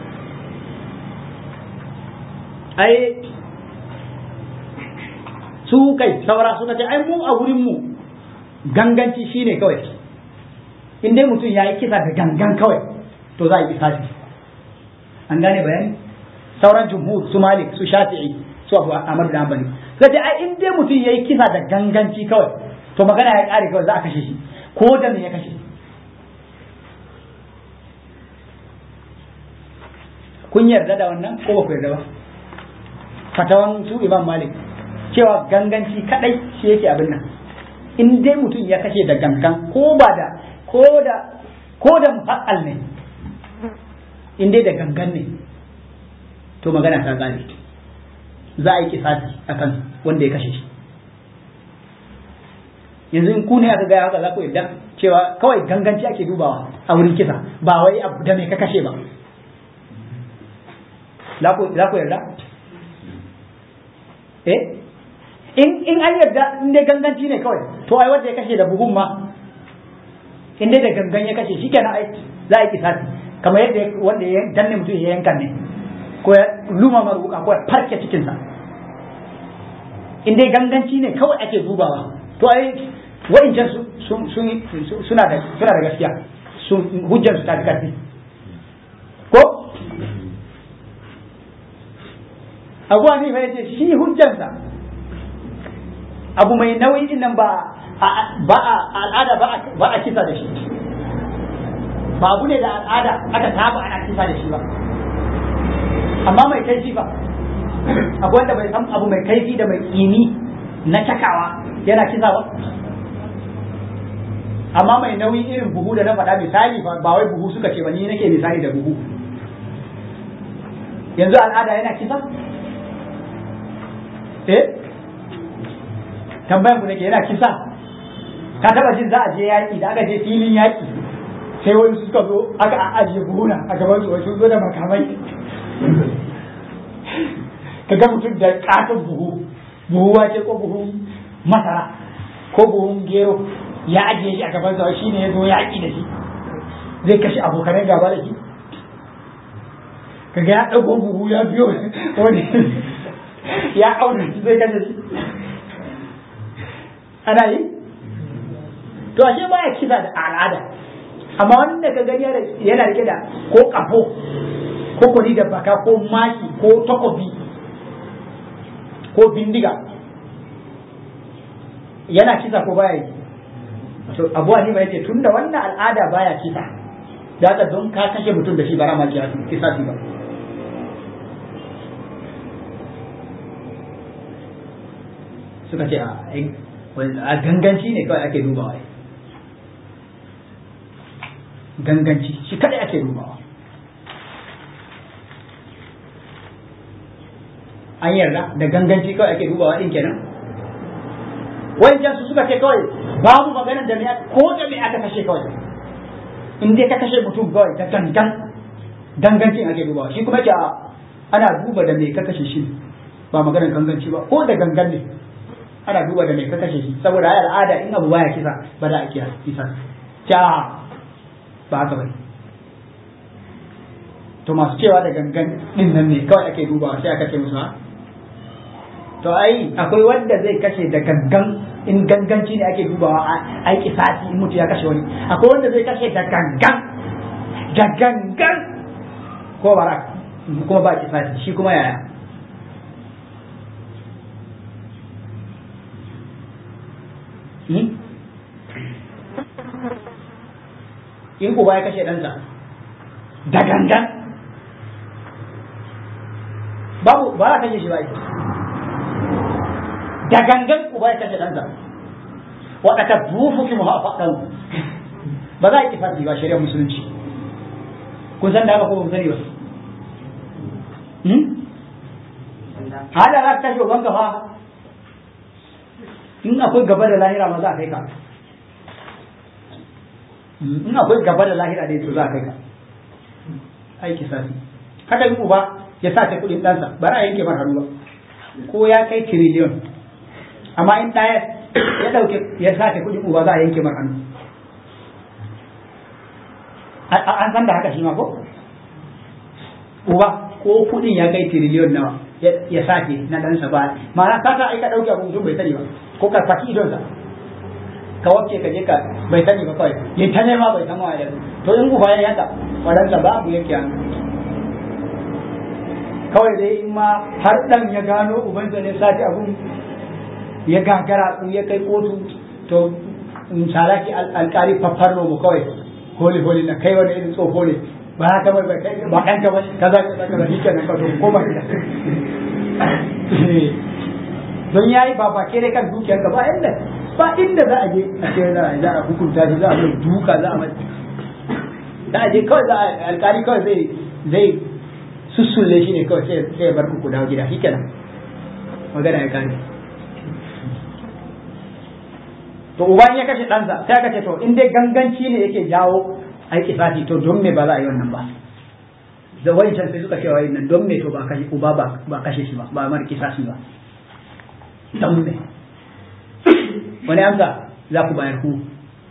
ai su kai saura suka ce ai mu a wurin mu ganganci shine kawai in dai mutum ya yi kisa da gangan kawai to za a yi kisasi an gane bayani sauran jumhur su malik su shafi'i su abu ahmad da hanbali sai ce ai in dai mutum ya yi kisa da ganganci kawai to magana ya kare kawai za a kashe shi ko da me ya kashe kun yarda da wannan ko ba ku yarda ba fatawan su imam malik cewa ganganci kadai shi yake abin nan in dai mutum ya kashe da gangan ko ba da ko da ko da mufaqqal ne in dai da gangan ne to magana ta gane za a yi kisasi akan wanda ya kashe shi yanzu in ku ne aka gaya haka za ku yarda cewa kawai ganganci ake dubawa a wurin kisa ba wai abu da me ka kashe ba za ku yarda eh in in an yarda in dai ganganci ne kawai to ai wanda ya kashe da buhun ma in dai da gangan ya kashe shi kenan ai za a yi kisasi kamar yadda wanda ya danne mutum ya yanka ne ko ya luma maruka ko ya farke cikinsa in dai ganganci ne kawai ake dubawa to ai wa'incan suna da suna da gaskiya sun hujjar su ta fi karfi ko abuwa ne fa yace shi hujjarsa abu mai nauyi din nan ba ba a al'ada ba a kisa da shi ba abu ne da al'ada aka saba ana kisa da shi ba amma mai kaifi ba abu wanda bai san abu mai kaifi da mai tsini na cakawa yana kisa ba amma mai nauyi irin buhu da na faɗa misali ba wai buhu suka ce ba ni nake misali da buhu yanzu al'ada yana kisa eh tambayan ku nake yana kisa ka taba jin za a je yaki da aka je filin yaki sai wani suka zo aka ajiye buhuna a gaban su sun zo da makamai ka ga mutum da katon buhu buhu wace ko buhun masara ko buhun gero ya ajiye shi a gaban sa shi ne ya zo yaki da shi zai kashe abokanan gaba da shi kaga ya ɗago buhu ya biyo wani ya aure shi zai kashe shi ana yi to ashe baya kisa da al'ada amma wanda ka gani yana rike da ko kafo ko kwari da baka ko maki ko takobi ko bindiga yana kisa ko baya yi to abu hanima yace tunda wannan al'ada baya kisa da haka don ka kashe mutum da shi bara ma kisa shi ba suka ce a ganganci ne kawai ake dubawa ganganci shi kadai ake dubawa an yarda da ganganci kawai ake dubawa din kenan wancan su suka ce kawai babu maganar da me ko da me aka kashe kawai in dai ka kashe mutum kawai ta gangan gangancin ake dubawa shi kuma ce ana duba da me ka kashe shi ba maganar ganganci ba ko da gangan ne ana duba da me ka kashe shi saboda ai al'ada in abu baya kisa ba da ake kisa ta ba haka bane to masu cewa da gangan din nan ne kawai ake dubawa sai aka ce musu ha to ai akwai wanda zai kashe da gangan in ganganci ne ake dubawa a yi kisasi in mutu ya kashe wani akwai wanda zai kashe da gangan da gangan ko bara kuma ba kisasi shi kuma yaya in uba ya kashe ɗansa da gangan babu ba za kashe shi ba da gangan uba ya kashe ɗansa waɗaka bufu ki muha faɗan ba za a yi kifasi ba shari'ar musulunci kun san da haka ko ba sani ba hada za ka kashe ubanka fa in akwai gaba da lahira ma za a kai ka in akwai gaba da lahira ne to za a kai ka aiki sasi haka in uba ya sace kuɗin ɗansa ba a yanke mar hannu ba ko ya kai tiriliyon amma in ɗaya ya ɗauke ya sace kuɗin uba za a yanke mar hannu an san da haka shi ma ko uba ko kuɗin ya kai tiriliyon nawa ya sace na ɗansa ba ma'ana ka sa aika ɗauke abu mutum bai sani ba ko ka faki idonsa ka wacce ka je ka bai sani ba kawai ya ta nema bai san waye to in uba ya yaka wadansa babu yake an kawai dai in ma har dan ya gano ubansa ne sati abun ya gagara ku ya kai kotu to in salaki alkali faffarno mu kawai holi holi na kai wani irin tsoho ne ba haka ba ba ɗanka ba kaza kaza kaza shi kenan ka to ko ba don yayi ba ba kere kan dukiyar ka ba inda ba inda za a je a ce za a hukunta shi za a mai duka za a mai za a je kawai za a alkali kawai zai zai sussulle shi ne kawai sai ya bar ku dawo gida shikenan magana ya kare to uban ya kashe ɗansa sai aka ce to in dai ganganci ne yake jawo ai kisasi to don me ba za a yi wannan ba da wancan sai suka ce wa nan don me to ba kashe uba ba kashe shi ba ba mar kisasi ba don me wani amsa za ku bayar ku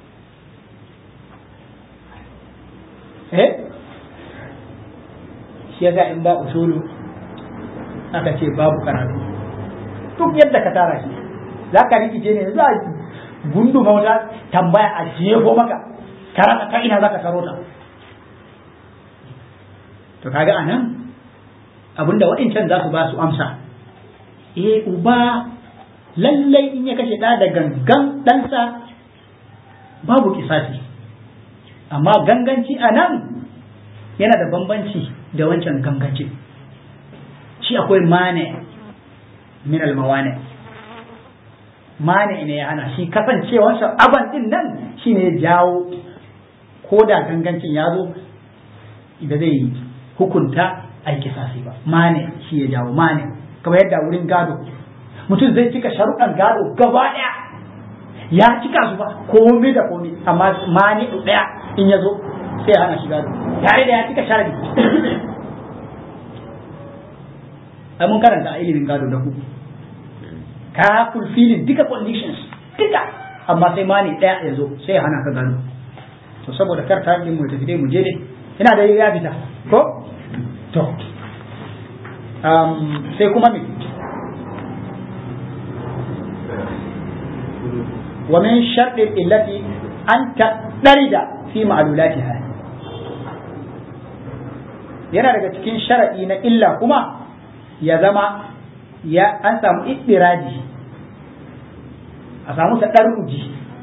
eh shi yasa in ba usulu aka ce babu karatu duk yadda ka tara shi za ka rikice ne za a gundu mauta tambaya a jefo maka karata ta ina za ka taro ta to kaga a nan abinda waɗancan za su ba su amsa eh uba lallai in ya kashe ɗa da gangan ɗansa babu kisasi amma ganganci a nan yana da bambanci da wancan ganganci shi akwai mane min almawane mane ne ya hana shi kasancewarsa aban din nan shi ne ya jawo ko da gangancin ya zo da zai hukunta a kisasi ba mane shi ya jawo mane kamar yadda wurin gado mutum zai cika sharuɗan gado gaba ɗaya ya cika su ba komai da komai amma mani ɗaya in ya zo sai ya hana shi gado tare da ya cika sharadi ai mun karanta a ilimin gado da ku ka fulfilin duka conditions duka amma sai mani ɗaya ya zo sai ya hana ka gado to saboda kar ta mu tafi dai mu je dai ina da ya fita ko to sai kuma me ومن شرط التي أن تضطرد في معلولاتها yana daga cikin sharaɗi na illa kuma ya zama ya an samu iddiraji a samu taɗarruji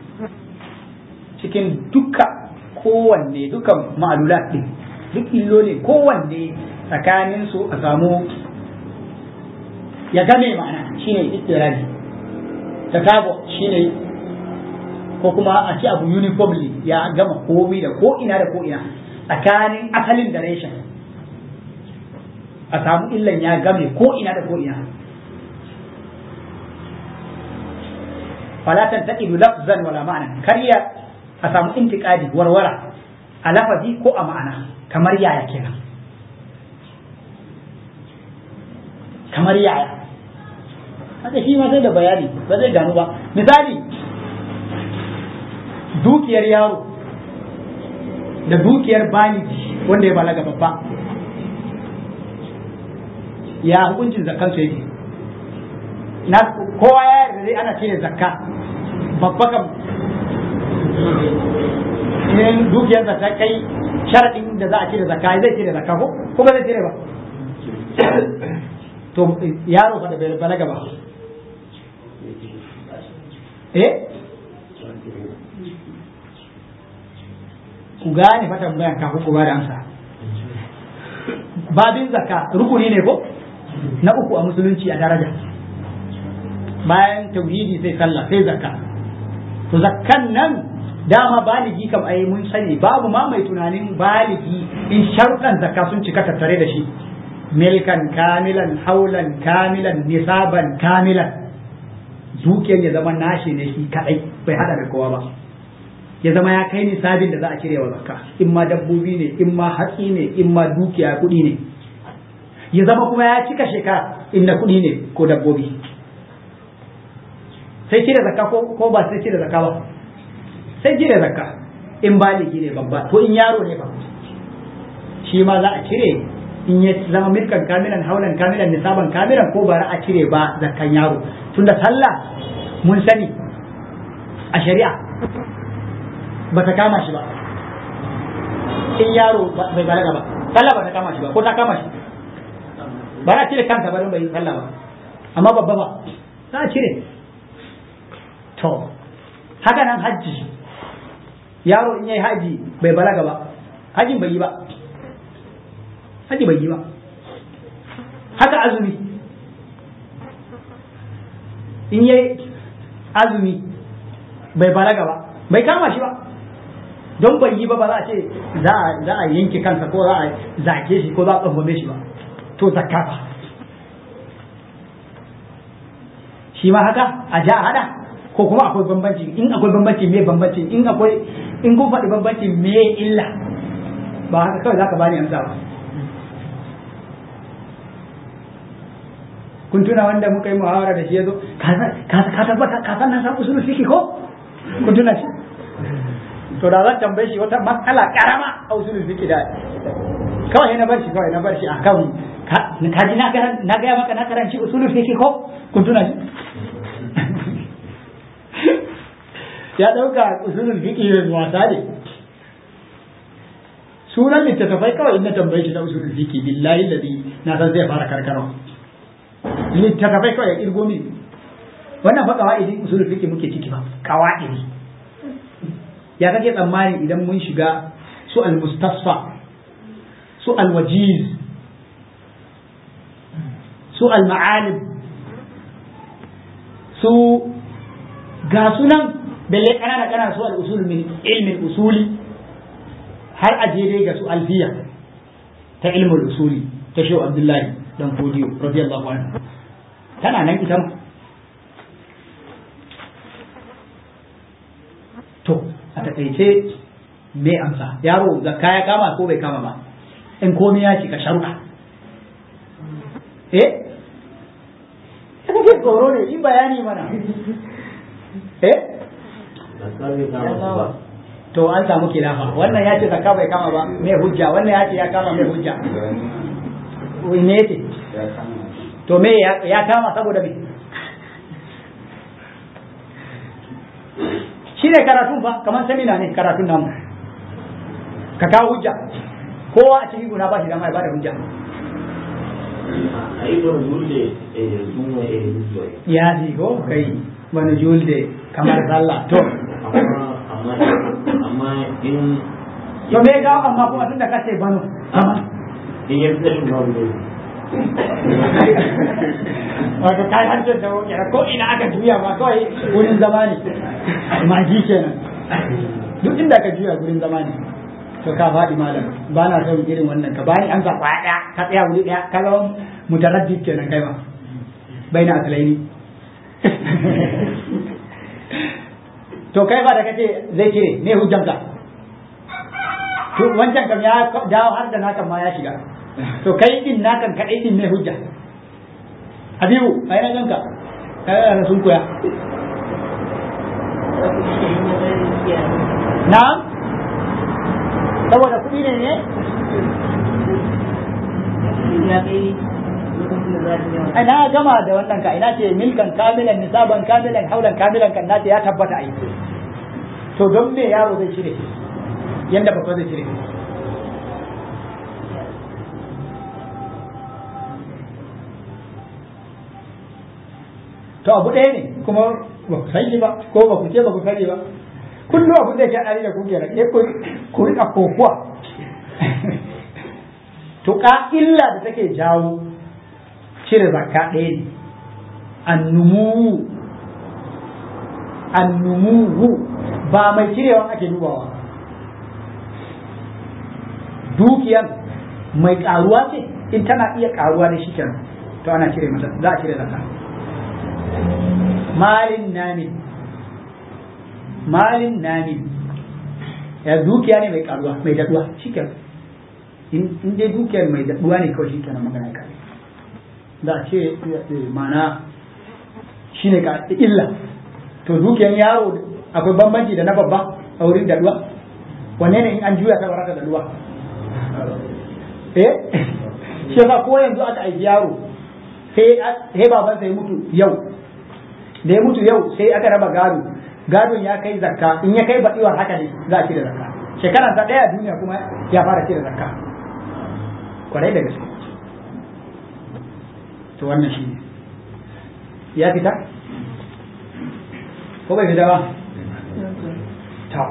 cikin duka kowanne dukan ma'alulat ɗin duk illoli kowanne tsakanin su a samu ya game ma'ana shine iddiraji takabo shine ko kuma a ci abu uniformly ya gama komi da ko ina da ko ina tsakanin asalin da reshen a samu illan ya game ko ina da ko ina falatan taqidu lafzan wala ma'ana kariya a samu intiqadi warwara a lafazi ko a ma'ana kamar yaya kenan kamar yaya haka shi ma sai da bayani ba zai gano ba misali dukiyar yaro da dukiyar baliji wanda ya balaga babba ya hukuncin zakkan su yake na kowa ya yarda dai ana cire zakka babba kam in dukiyar zakka kai sharadin da za a cire zakka zai cire zakka ko ko ba zai cire ba to yaro fa da bai balaga ba eh ku gane fa tambayan kafin ku ba da amsa babin zakka rukuni ne ko na uku a musulunci a daraja bayan tauhidi sai sallah sai zakka to zakkan nan dama baligi kam ai mun sani babu ma mai tunanin baligi in sharuɗan zakka sun cika tattare da shi milkan kamilan haulan kamilan nisaban kamilan dukiyar ya zama nashi ne shi kadai bai hada da kowa ba ya zama ya kai nisabin da za a cire wa zakka in ma dabbobi ne in ma hatsi ne in ma dukiya kuɗi ne ya zama kuma ya cika shekara in na kuɗi ne ko dabbobi sai cire zakka ko ba sai cire zakka ba sai cire zakka in baligi ne babba to in yaro ne ba shi ma za a cire in ya zama milkan kamilan haulan kamilan nisaban kamilan ko ba a cire ba zakkan yaro tunda sallah mun sani a shari'a ba ta kama shi ba in yaro bai balaga ba sallah ba ta kama shi ba ko ta kama shi ba za a cire kansa ba don bai yi sallah ba amma babba ba za a cire to haka nan hajji yaro in yayi haji bai balaga ba hajjin bai yi ba haji bai yi ba haka azumi in yayi azumi bai balaga ba bai kama shi ba don bai yi ba ba za a ce za a yanke kansa ko za a zake shi ko za a tsangwame shi ba to zakka ba shi ma haka a ja a hada ko kuma akwai bambanci in akwai bambanci me bambanci in akwai in kun faɗi bambanci me illa ba haka kawai zaka bani amsa ba kun tuna wanda muka yi muhawara da shi yazo ka tabbata ka san na san usul fiqh ko kun tuna shi to da zan tambaye shi wata matsala karama a usul fiqh da kawai na bar shi kawai na bar shi akan ka ji na na ga maka na karanci usul fiqh ko kun tuna shi ya dauka usul fiqh wasa ne sunan littattafai kawai in na tambaye shi na usul fiqh billahi ladhi na san zai fara karkarwa littattafai kawai ya kirgo min wannan fa kawa'idi usul fiqh muke ciki ba kawa'idi ya kake tsammani idan mun shiga su al-mustasfa su al-wajiz su al-ma'alim su ga sunan belle kanana kana su al-usul min ilmin usuli har aje dai ga su alfiya ta ilmul usuli ta shehu abdullahi dan fodiyo radiyallahu anhu tana nan ita ma to a takaice me amsa yaro zakka ya kama ko bai kama ba in komai ya cika sharuɗa eh kana ke tsoro ne in bayani mana eh to an samu kilafa wannan ya ce zakka bai kama ba me hujja wannan ya ce ya kama me hujja me ce to me ya kama saboda me shi ne karatun fa kamar semina ne karatun namu ka kawo hujja kowa a cikin guna ba shi dama ya bada hujja a yi wani dole sun wa a zuwa ya ji ko kai wani julde kamar sallah to amma amma amma in to me ga amma kuma tunda kace bano amma in ya fi babu ne wato kai hancin da wuce ko ina aka juya ba kawai wurin zama ne magi kenan duk inda ka juya wurin zama ne to ka faɗi malam ba na son irin wannan ka bani amsa kwaya ɗaya ka tsaya wuri ɗaya ka zama mutaraddid kenan kai ma bai na asalaini to kai ba da kace zai cire me hujjanka to wancan kam ya dawo har da nakan ma ya shiga to kai din nakan kadai din ne hujja habibu ai na ganka kai sun koya na saboda kuɗi ne ne ai na gama da wannan ka ina ce milkan kamilan nisaban kamilan haulan kamilan kan nace ya tabbata ai to don me yaro zai cire yanda babba zai cire to abu ɗaya ne kuma ba ku sani ba ko ba ku ce ba ku sani ba kullum abin da ke haɗari da kuke da ke ku riƙa kokuwa to ka illa da take jawo cire zakka ɗaya ne annumu annumu ba mai cirewa ake dubawa dukiyan mai ƙaruwa ce in tana iya ƙaruwa da shi kenan to ana cire mata za a cire zakka malin namin malin namin ya dukiya ne mai karuwa mai daduwa shikenan in dai dukiyar mai daduwa ne kawai shikenan magana ka za a ce mana shine ka illa to dukiyar yaro akwai bambanci da na babba a wurin daduwa wanne ne in an juya ta baraka daduwa eh shi yasa ko yanzu aka aiki yaro sai baban sai mutu yau da ya mutu yau sai aka raba gado gadon ya kai zakka in ya kai baɗiwar haka ne za a cire zakka shekaran sa ɗaya duniya kuma ya fara cire zakka kwarai da gaske to wannan shi ne ya fita ko bai fita ba ta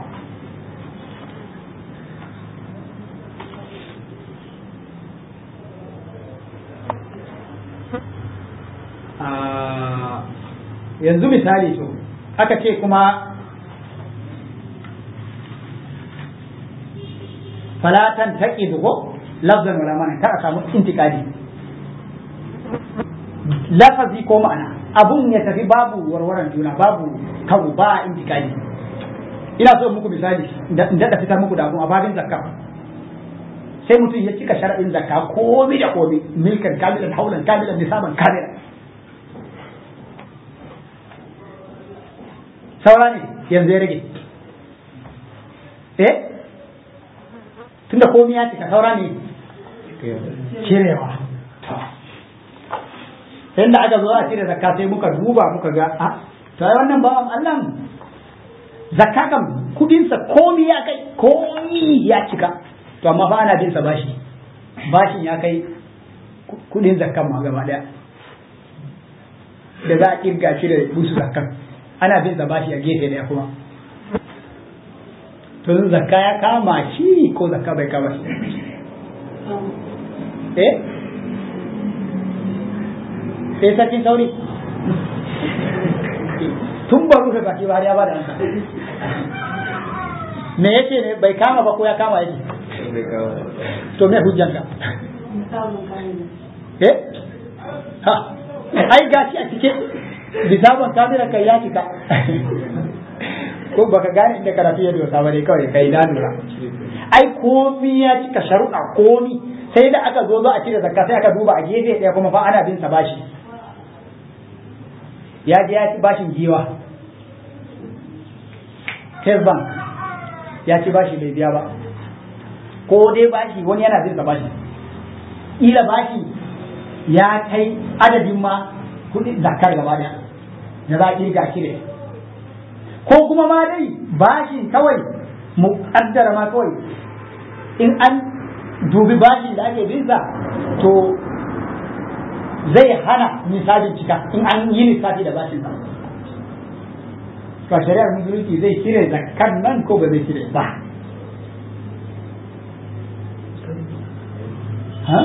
yanzu misali to aka ce kuma falatan taƙi dugo lafzan wala mana kar a samu intikadi lafazi ko ma'ana abun ya tafi babu warwaran juna babu kawo ba intikadi ina so muku misali in daɗa fitar muku da abun a babin zakka sai mutum ya cika sharaɗin zakka komi da komi milkan kamilan haulan kamilan nisaban kamilan saura ne yanzu ya rage eh tunda komai ya cika saura ne cirewa yadda aka zo a cire zakka sai muka duba muka ga a to ai wannan bawan Allah zakka kam kudinsa komai ya kai komai ya cika to amma fa ana bin sa bashi bashin ya kai kudin zakkan ma gaba daya da za a kirga shi da busu zakkan ana bin sa bashi a gefe daya kuma to zakka ya kama shi ko zakka bai kama shi eh sai sarkin sauri tun ba rufe baki ba har ya ba da ansa me yace ne bai kama ba ko ya kama yake to me hujjanka eh ha ai gashi a cike bisaban kamera kai ya cika ko baka gane inda karatu ya dosa ba ne kawai kai na lura ai komi ya cika sharuɗa komi sai da aka zo za a cire zakka sai aka duba a gefe ɗaya kuma fa ana bin sa bashi ya je ya ci bashin giwa First Bank ya ci bashi bai biya ba ko dai bashi wani yana bin sa bashi ila bashi ya kai adadin ma kuɗin zakkar gaba ɗaya da za a kirga cire ko kuma ma dai bashin kawai mu kaddara ma kawai in an dubi bashin da ake bin sa to zai hana nisabin cika in an yi lissafi da bashin sa to shari'ar musulunci zai cire zakkan nan ko ba zai cire ba ha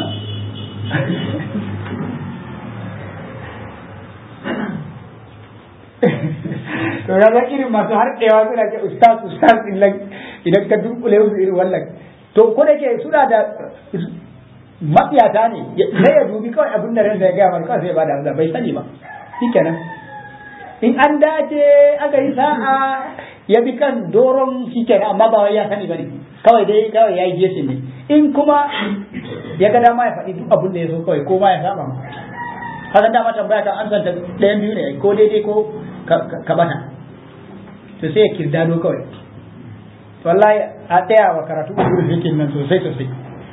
to ya ga irin masu harkewa suna ce ustaz ustaz idan ka dunkule musu irin wannan to ko da ke suna da mafiyata ne sai ya dubi kawai abin da ransa ya gaya mana kawai sai ya bada amsa bai sani ba shikenan in an dace aka yi sa'a ya bi kan doron shikenan amma ba wai ya sani bane kawai dai kawai ya yi gesin ne in kuma ya ga dama ya faɗi duk abin da ya so kawai ko ma ya saba haka dama tambaya kan an santa ɗayan biyu ne ko daidai ko ka bata to sai ya kirdado kawai wallahi a tsaya wa karatu usul fikin nan sosai sosai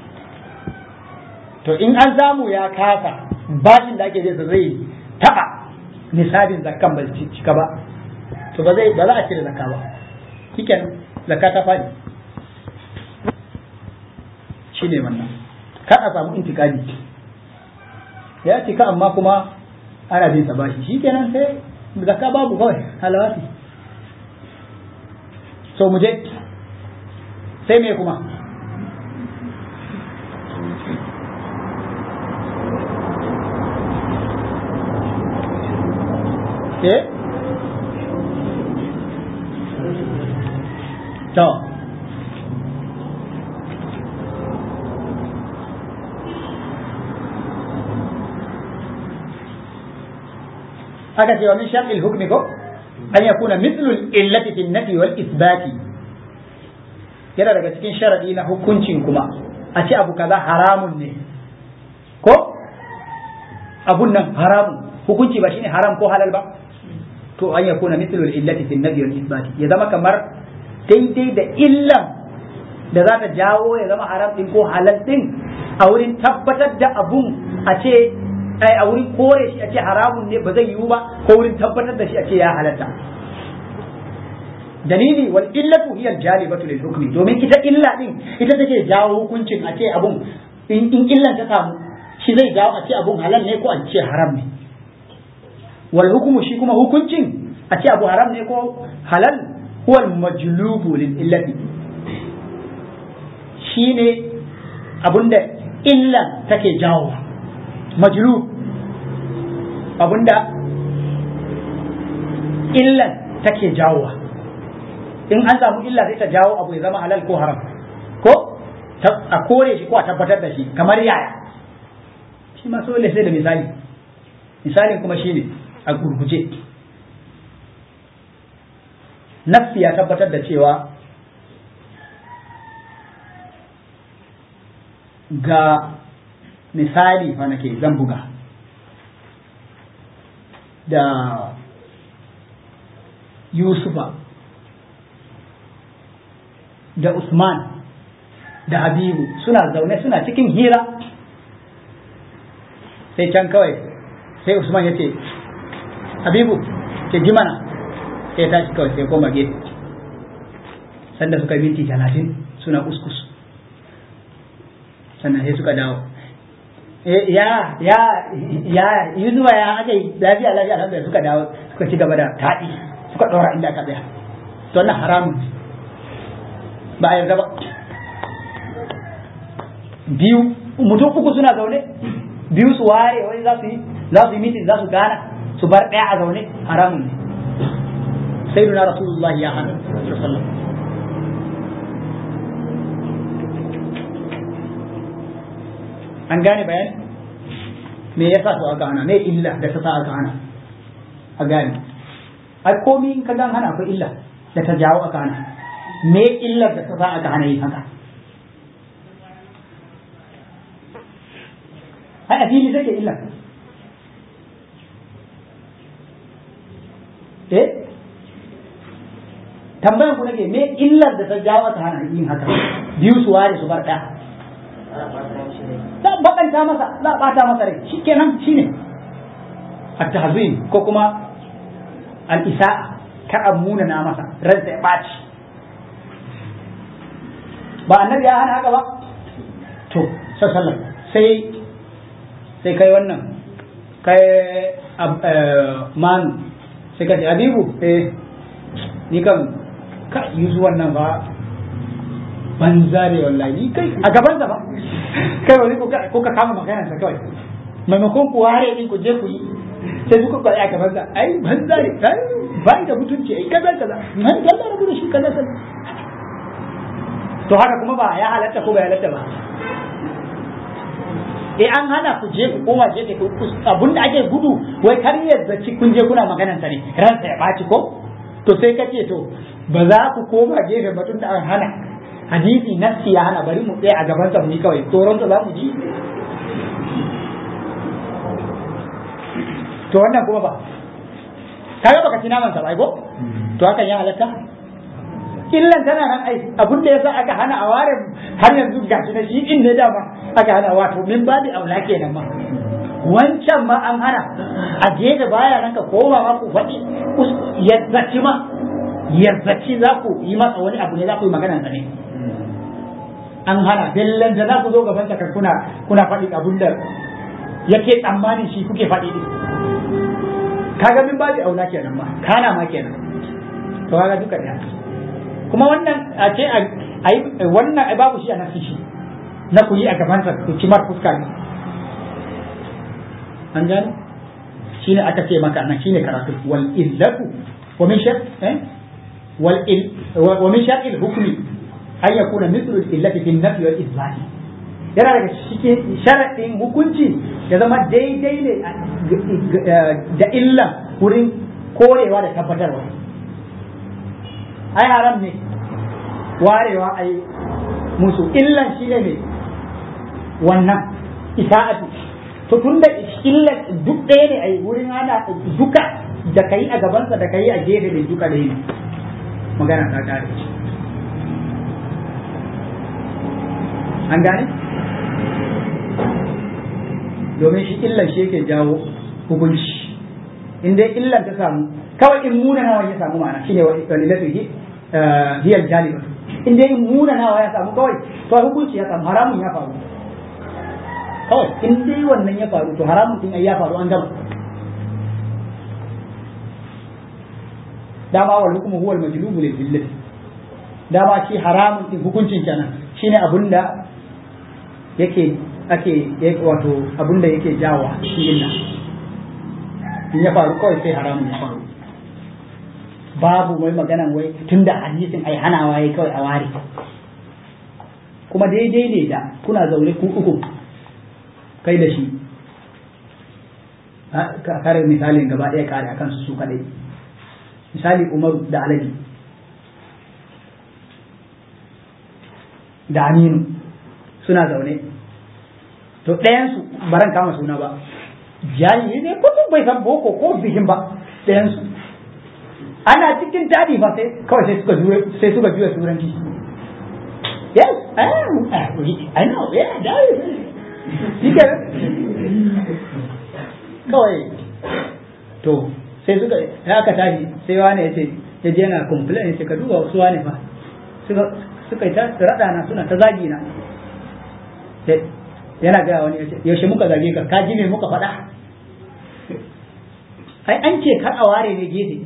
to in an samu ya kasa bashin da ake zai zai taba nisabin zakkan ba cika ba to ba zai ba za a cire zakka ba kiken zakka ta fadi shine wannan kar a samu intikadi ya cika amma kuma ana bin sa bashi shikenan sai zakka babu kawai halawati so mu je sai me kuma eh to aka ce wa min shar'il hukmi ko an yakuna mithlu al-illati fi an-nafi wal ithbati yana daga cikin sharadi na hukuncin kuma a ce abu kaza haramun ne ko abun nan haramun hukunci ba shine haram ko halal ba to an yakuna mithlu al-illati fi an-nafi wal ithbati ya zama kamar daidai da illan da za ta jawo ya zama haram din ko halal din a wurin tabbatar da abun a ce ai a wurin kore shi a ce haramun ne ba zai yiwu ba ko wurin tabbatar da shi a ce ya halatta dalili wal illatu hiya jalibatu lil hukmi domin ita illa din ita take jawo hukuncin a ce abun in illan ta samu shi zai jawo a ce abun halal ne ko a ce haram ne wal hukmu shi kuma hukuncin a ce abu haram ne ko halal huwa al majlubu lil illati shine abunda illan take jawo majlub abunda illan take jawowa in an samu illa sai ta jawo abu ya zama halal ko haram ko a kore shi ko a tabbatar da shi kamar yaya shi ma dole sai da misali misalin kuma shine a gurguje nafsi ya tabbatar da cewa ga misali fa nake zan buga da Yusufa da Usman da Habibu suna zaune suna cikin hira sai can kawai sai Usman ya ce Habibu ke ji mana sai tashi kawai sai koma gefe sanda suka minti talatin suna kuskus sannan sai suka dawo ya ya ya yuzuwa ya aka yi lafiya lafiya alhamdulillah suka dawo suka ci gaba da taɗi suka ɗora inda aka tsaya to wannan haramun ba a yarda ba biyu mutum uku suna zaune biyu su ware wani za su yi za su yi mitin za su gana su bar ɗaya a zaune haramun ne sai duna rasulullahi ya hana sallallahu an gane bayani me yasa su aka hana me illa da ta sa aka hana a gane ai komi in ka gan hana akwai illa da ta jawo aka hana me illar da ta sa aka hana yin haka ai a fili take illa eh tambayan ku nake me illar da ta jawo aka hana yin haka biyu su ware su bar ɗaya za a bakanta masa za a bata masa rai shi kenan shi ne at-tahzin ko kuma al-isa'a kar a munana masa ransa ya ɓaci ba annabi ya hana haka ba to sallallahu sai sai kai wannan kai manu sai ka ce abibu eh ni kan ka yi zuwan nan ba banza ne wallahi kai a gaban ba kai wani ko ka kama magana sa kawai maimakon ku ware din ku je ku yi sai suka kwari a gaban sa ai banza ne ai ba da mutunci ai kaza kaza nan da Allah rabu da shi kaza kaza to haka kuma ba ya halatta ko ba ya halatta ba eh an hana ku je ku koma je ku abun da ake gudu wai kar ya zaci kun je kuna maganan sa ne ransa ya baci ko to sai kace to ba za ku koma gefe ba tun da an hana hadisi nafsi ya hana bari mu tsaye a gaban sa mu yi kawai tsoron sa za mu ji to wannan kuma ba kaga baka ci naman sa ba ko to hakan ya halatta illan tana nan ai abun da yasa aka hana a ware har yanzu gashi na shi in ne dama aka hana wato min babi aula kenan ma wancan ma an hana a je da baya nan ka koma ma ku faɗi yazzaci ma yazzaci za ku yi masa wani abu ne za ku yi maganan sa ne an hana bellan da za ku zo gaban sa kuna kuna faɗi abun da yake tsammanin shi kuke faɗi din kaga min babi aula kenan ma kana ma kenan to kaga duka da kuma wannan a ce a yi wannan ai babu shi a nasi shi na ku yi a gabansa ku ci mar fuska ne an gane shi ne aka ce maka nan shi ne karatu wal illatu wa min shar eh wal il wa min shar il hukmi an yakuna mithlu al illati fi nafi wal izbati yana daga cikin sharadin hukunci ya zama daidai ne da illa wurin korewa da tabbatarwa ai haram ne warewa ai musu illan shi ne wannan isa'atu to tun da illan duk ɗaya ne ai wurin hana duka da kai a gabansa da kai a gefe da duka ɗaya ne magana ta kare an gane domin shi illan shi yake jawo hukunci in dai illan ta samu kawai in muna nawa ya samu ma'ana shine walilatu hi hiyal jaliba in dai in muna nawa ya samu kawai to hukunci ya samu haramun ya faru kawai in dai wannan ya faru to haramun din ya faru an gama dama wal hukmu huwa al majlubu lil illati dama shi haramun din hukuncin kenan shine abunda yake ake wato abunda yake jawo shi illa in ya faru kawai sai haramun ya faru babu mai maganan wai tunda hadisin ai hanawa yayi kawai a ware kuma daidai ne da kuna zaune ku uku kai da shi ka kare misalin gaba ɗaya kare akan su su kadai misali umaru da aladi da aminu suna zaune to ɗayansu baran kama suna ba jahili ne ko bai san boko ko bihin ba ɗayansu ana cikin tadi ba sai kawai sai suka juya sai suka juya turanci yes I know yeah that is shi kawai to sai suka ya aka tashi sai wani ya ce ya je yana complain ya ce ka duba wasu wani fa suka yi ta raɗa na suna ta zagi na yana gaya wani ya ce yaushe muka zage ka ka ji me muka faɗa ai an ce kar a ware ne gefe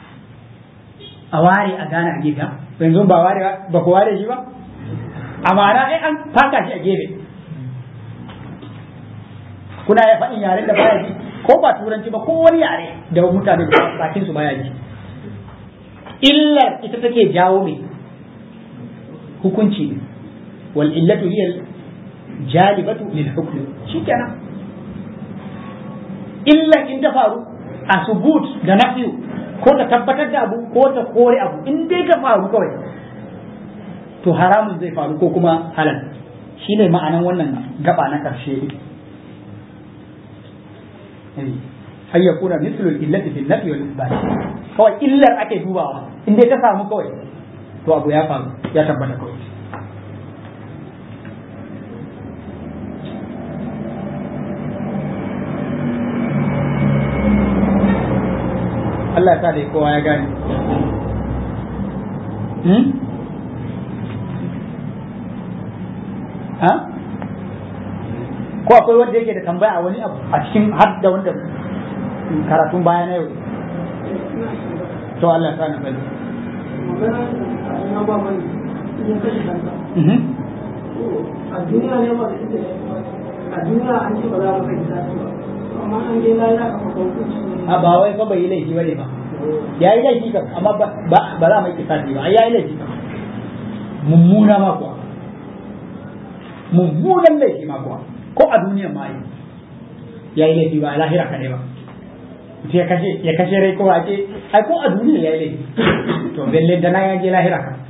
a ware a gane a gefe yanzu ba ware ba ku ware shi ba amana ai an faka shi a gefe kuna ya faɗin yaren da baya ji ko ba turanci ba ko wani yare da mutane bakin su baya ji illar ita take jawo mai hukunci ne wal illatu hiya jalibatu lil hukm shikenan illan in ta faru a subut da nafiyu ko ta tabbatar da abu ko ta kore abu in dai ta faru kawai to haramun zai faru ko kuma halal shine ma'anan wannan gaba na karshe har ya kuna mislul illati fil nafi wal isbat kawai illar ake dubawa in dai ta samu kawai to abu ya faru ya tabbata kawai Allah ya sa da kowa ya gane ha ko akwai wanda yake da tambaya a wani abu a cikin har da wanda karatun baya na yau to Allah ta na bari magana na ba mai in kashe kansa a duniya ne ba a duniya an ce ba za mu kai tafi ba amma an je lafiya a fakon kuci ne a ba wai fa bai yi laifi bane ba ya yi laifi kam amma ba ba za mu yi kisasi ba ya yi laifi kam mummuna ma kuwa mummunan laifi ma kuwa ko a duniyan ma yi ya yi laifi ba a lahira kaɗai ba ya kashe ya kashe rai ko ake ai ko a duniya ya yi laifi to belle da na ya je lahira ka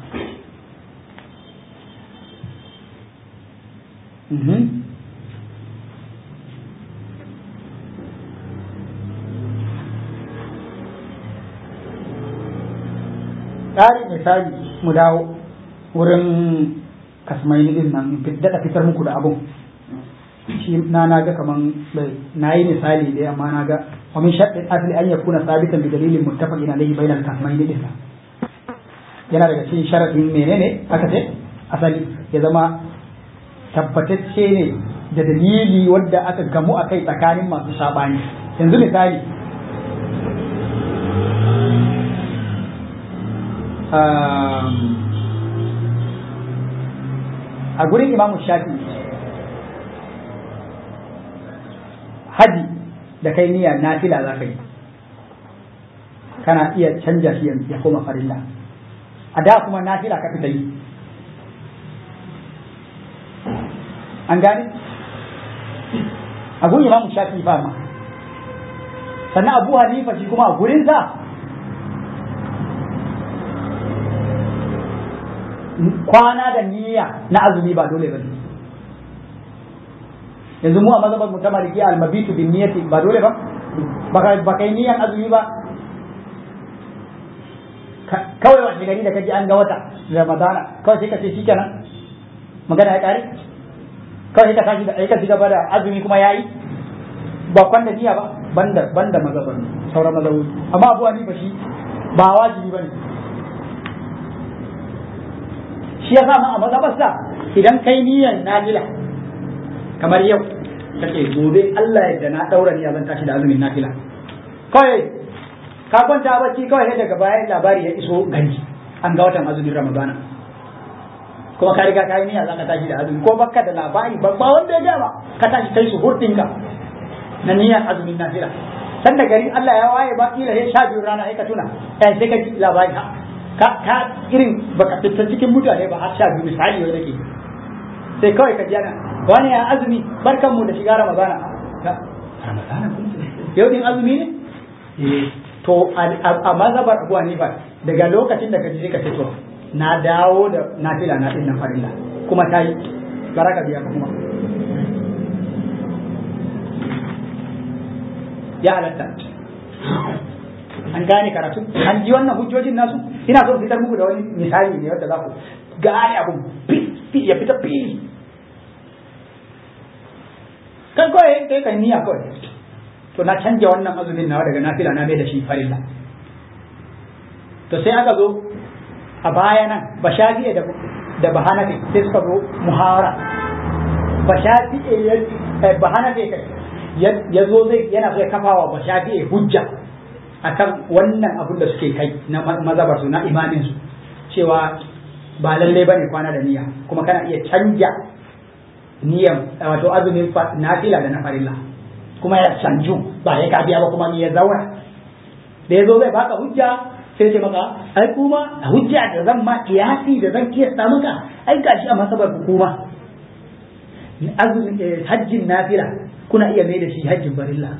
Ƙarin misali mu dawo wurin kasmaini din nan daɗa fitar muku da abun shi na na ga kaman bai na yi misali da amma na ga wa min shaddin asli an yakuna sabitan bi dalilin muttafaqin alayhi bainal kasmaini din yana daga cikin sharadin menene aka ce asali ya zama tabbatacce ne da dalili wadda aka gamu a kai tsakanin masu sabani yanzu misali a gurin imamu shafi haji da kai niyyar nafila za ka yi kana iya canja shi ya koma farilla a da kuma nafila ka fita yi an gane a gurin imamu shafi fa ma sannan abu hanifa shi kuma a gurinsa kwana da niyya na azumi ba dole ba yanzu mu a mazhabar mu ta maliki al-mabitu bin niyyati ba dole ba baka baka yi niyyan azumi ba kawai wani gari da kaji an ga wata ramadana kawai sai ka ce shikenan magana ya kare kawai sai ka tashi da aika gaba da azumi kuma yayi ba kwan da niyya ba banda banda mazhabar sauran mazhabobi amma abu ba shi ba wajibi bane shi ya sa a mazhabarsa idan kai niyyar nafila kamar yau kace gobe Allah yadda na daura niyya zan tashi da azumin nafila kawai ka kwanta bacci kawai daga bayan labari ya iso gari an ga watan azumin ramadana kuma ka riga ka yi niyya zaka tashi da azumi ko baka da labari babba wanda ya gama ka tashi kai su hurtinka na niyyar azumin nafila sanda gari Allah ya waye ba kila sai sha biyu rana sai ka tuna eh sai ka ji labari ka ka irin baka fita cikin mutane ba har sha biyu misali wai nake sai kawai ka jana wani ya azumi barkan mu da shiga ramadana ramadana yau din azumi ne to a mazhabar abu hanifa daga lokacin da ka ji ka ce to na dawo da nafila na din nan farilla kuma ta yi baraka biya ka kuma ya halatta an gane karatu an ji wannan hujjojin nasu ina so fitar muku da wani misali ne wanda za ku gane abun ya fita fili kan kawai kai kan niyya kawai to na canja wannan azumin nawa daga nafila na mai da shi farilla to sai aka zo a baya nan ba shafi'e da da bahanafi sai suka zo muhawara ba shafi'e ba hanafi kai ya zo zai yana so ya kafa wa ba shafi'e hujja akan wannan abun da suke kai na mazabar su na imamin su cewa ba lalle bane kwana da niyya kuma kana iya canja niyyan wato azumin nafila da na farilla kuma ya canju ba ya ka biya ba kuma ni ya zauna da ya zo zai baka hujja sai ce maka ai kuma hujja da zan ma kiyasi da zan kiyasta maka ai gashi a masabar hukuma azumin hajjin nafila kuna iya mai da shi hajjin farilla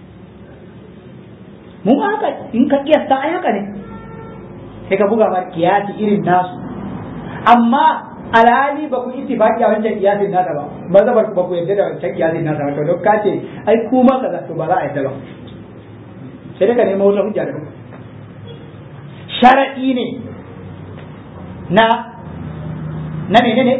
mu haka in ka kiyasta ai haka ne sai ka buga ma kiyasi irin nasu amma alhali ba ku ittifaqi a wancan kiyasin nasa ba mazhabar ba ku yadda da wancan kiyasin nasa ba to don ka ce ai kuma kaza to ba za a yadda ba sai dai ka nemo wata hujja da sharadi ne na na menene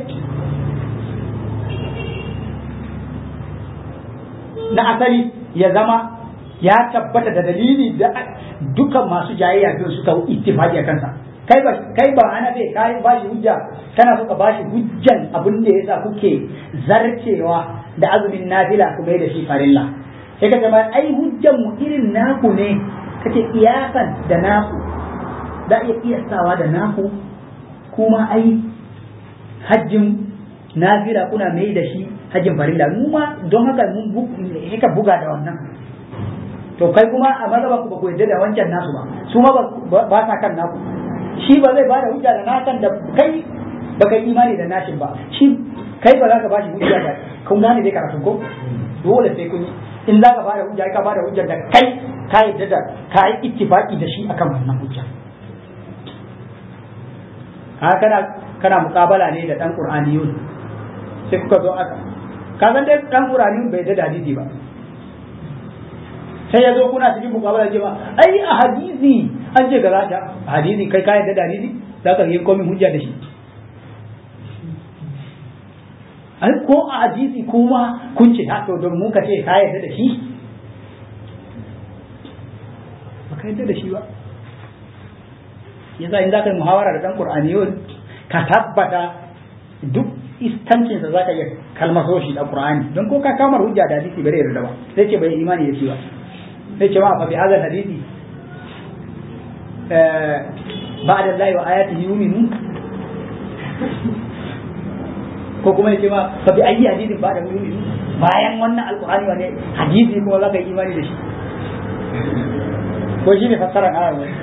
na asali ya zama ya tabbata da dalili da dukan masu jayayya biyu suka ittifaqi a kansa kai ba kai ba ana bai kai ba shi hujja kana so ka ba shi hujjan abin da yasa kuke zarcewa da azumin nafila ku mai da shi farilla sai ka ma ai hujjan mu irin naku ne kace kiyasan da naku da iya kiyasawa da naku kuma ai hajjin nafila kuna mai da shi hajjin farilla mu ma don haka mun ka buga da wannan to kai kuma a mazhaban ku ba ku yadda da wancan nasu ba su ma ba sa kan naku shi ba zai bada hujja da nakan da kai ba kai imani da nashin ba shi kai ba za ka bashi hujja da kun gane dai karatu ko dole sai kun in za ka bada hujja ka bada hujja da kai ka yadda da ka yi ittifaqi da shi akan wannan hujja ha kana kana muqabala ne da dan qur'aniyun sai kuka zo aka ka san dai dan qur'aniyun bai da hadisi ba sai ya zo kuna cikin mukabala ce ba ai a hadisi an ce gaza ta hadisi kai ka yadda da hadisi za ka yi komin hujja da shi ai ko a hadisi kuma kun ce ha to don mu ka ce ka yadda da shi ba ka yadda da shi ba yasa in za ka yi muhawara da dan qur'aniyun ka tabbata duk iskancinsa za ka iya kalmaso shi da qur'ani don ko ka kamar hujja da hadisi bare yarda ba sai ce bai imani da shi ba sai ce ma fa bi hadha hadisi ba'da Allah wa ayatihi yu'minu ko kuma yace ma fa bi ayyi hadisin ba'da yu'minu bayan wannan alqur'ani wane hadisi kuma zaka yi imani da shi ko shine fassara ayar ne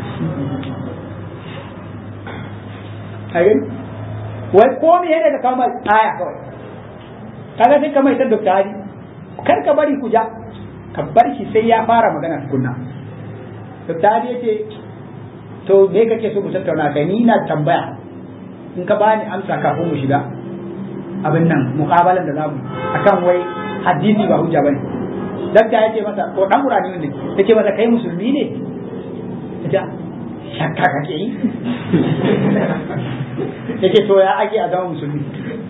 ayin wai ko me yana da kama aya kawai kaga sai ka mai ta dokta hadi kar ka bari ku ja ka bar shi sai ya fara magana tukunna dokta hadi yace to me kake so mu tattauna kai ni na tambaya in ka bani amsa kafin mu shiga abin nan muqabalan da zamu akan wai hadisi ba hujja bane dokta yace masa ko dan qur'ani ne yace masa kai musulmi ne yace shakka kake yi yace to ya ake a zama musulmi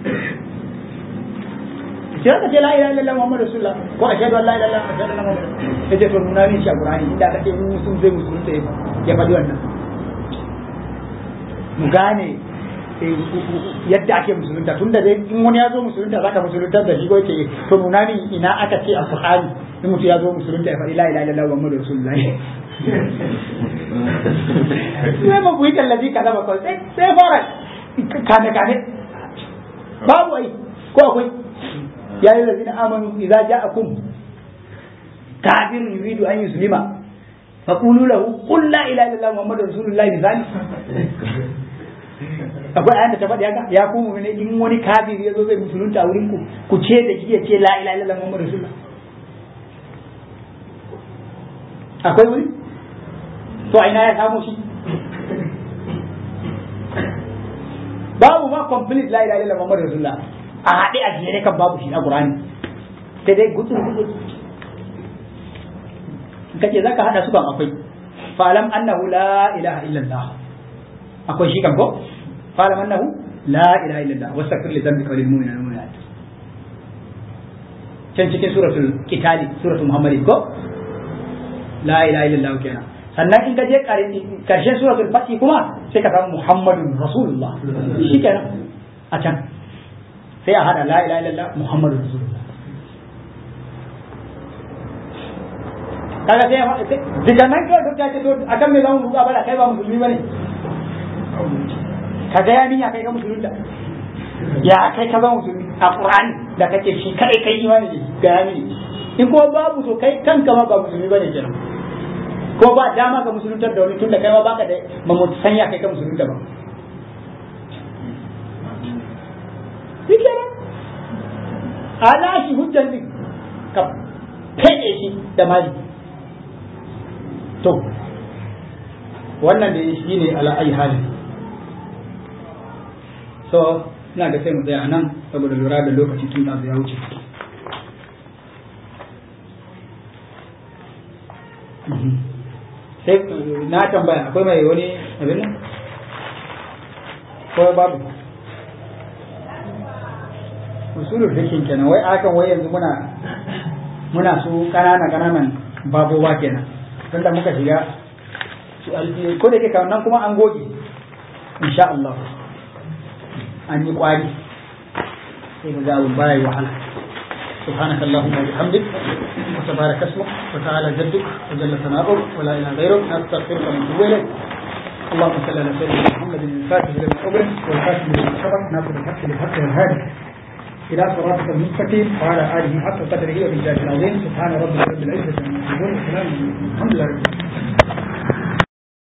sai ka ce la ilaha illallah muhammadu rasulullah ko ashhadu an la ilaha illallah ashhadu anna muhammadan yace to nuna min shi a qur'ani inda ka ce musulmi zai musulunta ya faɗi wannan mu gane yadda ake musulunta tun da in wani ya zo musulunta zaka musulunta da shi ko yake to nuna min ina aka ce a qur'ani in mutum ya zo musulunta ya faɗi la ilaha illallah muhammadu rasulullah sai ba ku yi tallafi kaza ba kawai sai fara kane kane babu ai ko akwai ya yi lazina amanu idza ja'akum kafirun yuridu an yuslima faqulu lahu qul la ilaha illallah muhammadur rasulullah misali akwai ayan da ta faɗi haka ya kuma ne in wani kafiri ya zo zai musulunta a wurin ku ku ce da shi ya ce la ilaha illallah muhammadur rasulullah akwai wuri to a ina ya samu shi babu ma complete la ilaha illallah muhammadur rasulullah a haɗe a jere kan babu shi a qur'ani sai dai gutsu gutsu kace zaka hada su kan akwai fa'lam annahu la ilaha illallah akwai shi kan ko fa'lam annahu la ilaha illallah wastaghfir li dhanbika wa lil mu'minina wal mu'minat can cikin suratul qitali suratul muhammad ko la ilaha illallah kenan sannan in ka je karshen suratul fatih kuma sai ka samu muhammadun rasulullah shi kenan a can sai a hada la ilaha illallah muhammadun rasulullah kaga sai daga nan kawai duk ta ce to akan me zamu buga bala kai ba musulmi bane ka ga ya ya kai ka musulmi da ya kai ka zama musulmi a qur'ani da kake shi kai kai imani ne ga ya mini in ko babu to kai kanka ma ba musulmi bane kenan ko ba dama ka musuluntar da wani tunda kai ma baka da mamutu sanya kai ka musulunta ba shi kenan ala shi hujjan din ka fede shi da mali to wannan da shi ne ala ayi hali so ina ga sai mu tsaya nan saboda lura da lokaci tun da ya wuce sai na tambaya akwai mai wani abin nan ko babu usulul fikin kenan wai akan wai yanzu muna muna su kanana kananan babowa kenan tunda muka shiga su alfi ko da yake nan kuma an goge insha Allah an yi kwari sai ga abun baya wahala سبحانك اللهم وبحمدك وتبارك اسمك وتعالى جدك وجل ثناؤك ولا اله غيرك نستغفرك ونتوب اليك اللهم صل على سيدنا محمد الفاتح لما أغلق والخاتم لما سبق ناصر الحق بالحق والهادي إلى صراطك المستقيم وعلى آله حق قدره وبالله العظيم سبحان ربك رب العزة عما يصفون وسلام الحمد لله رب العالمين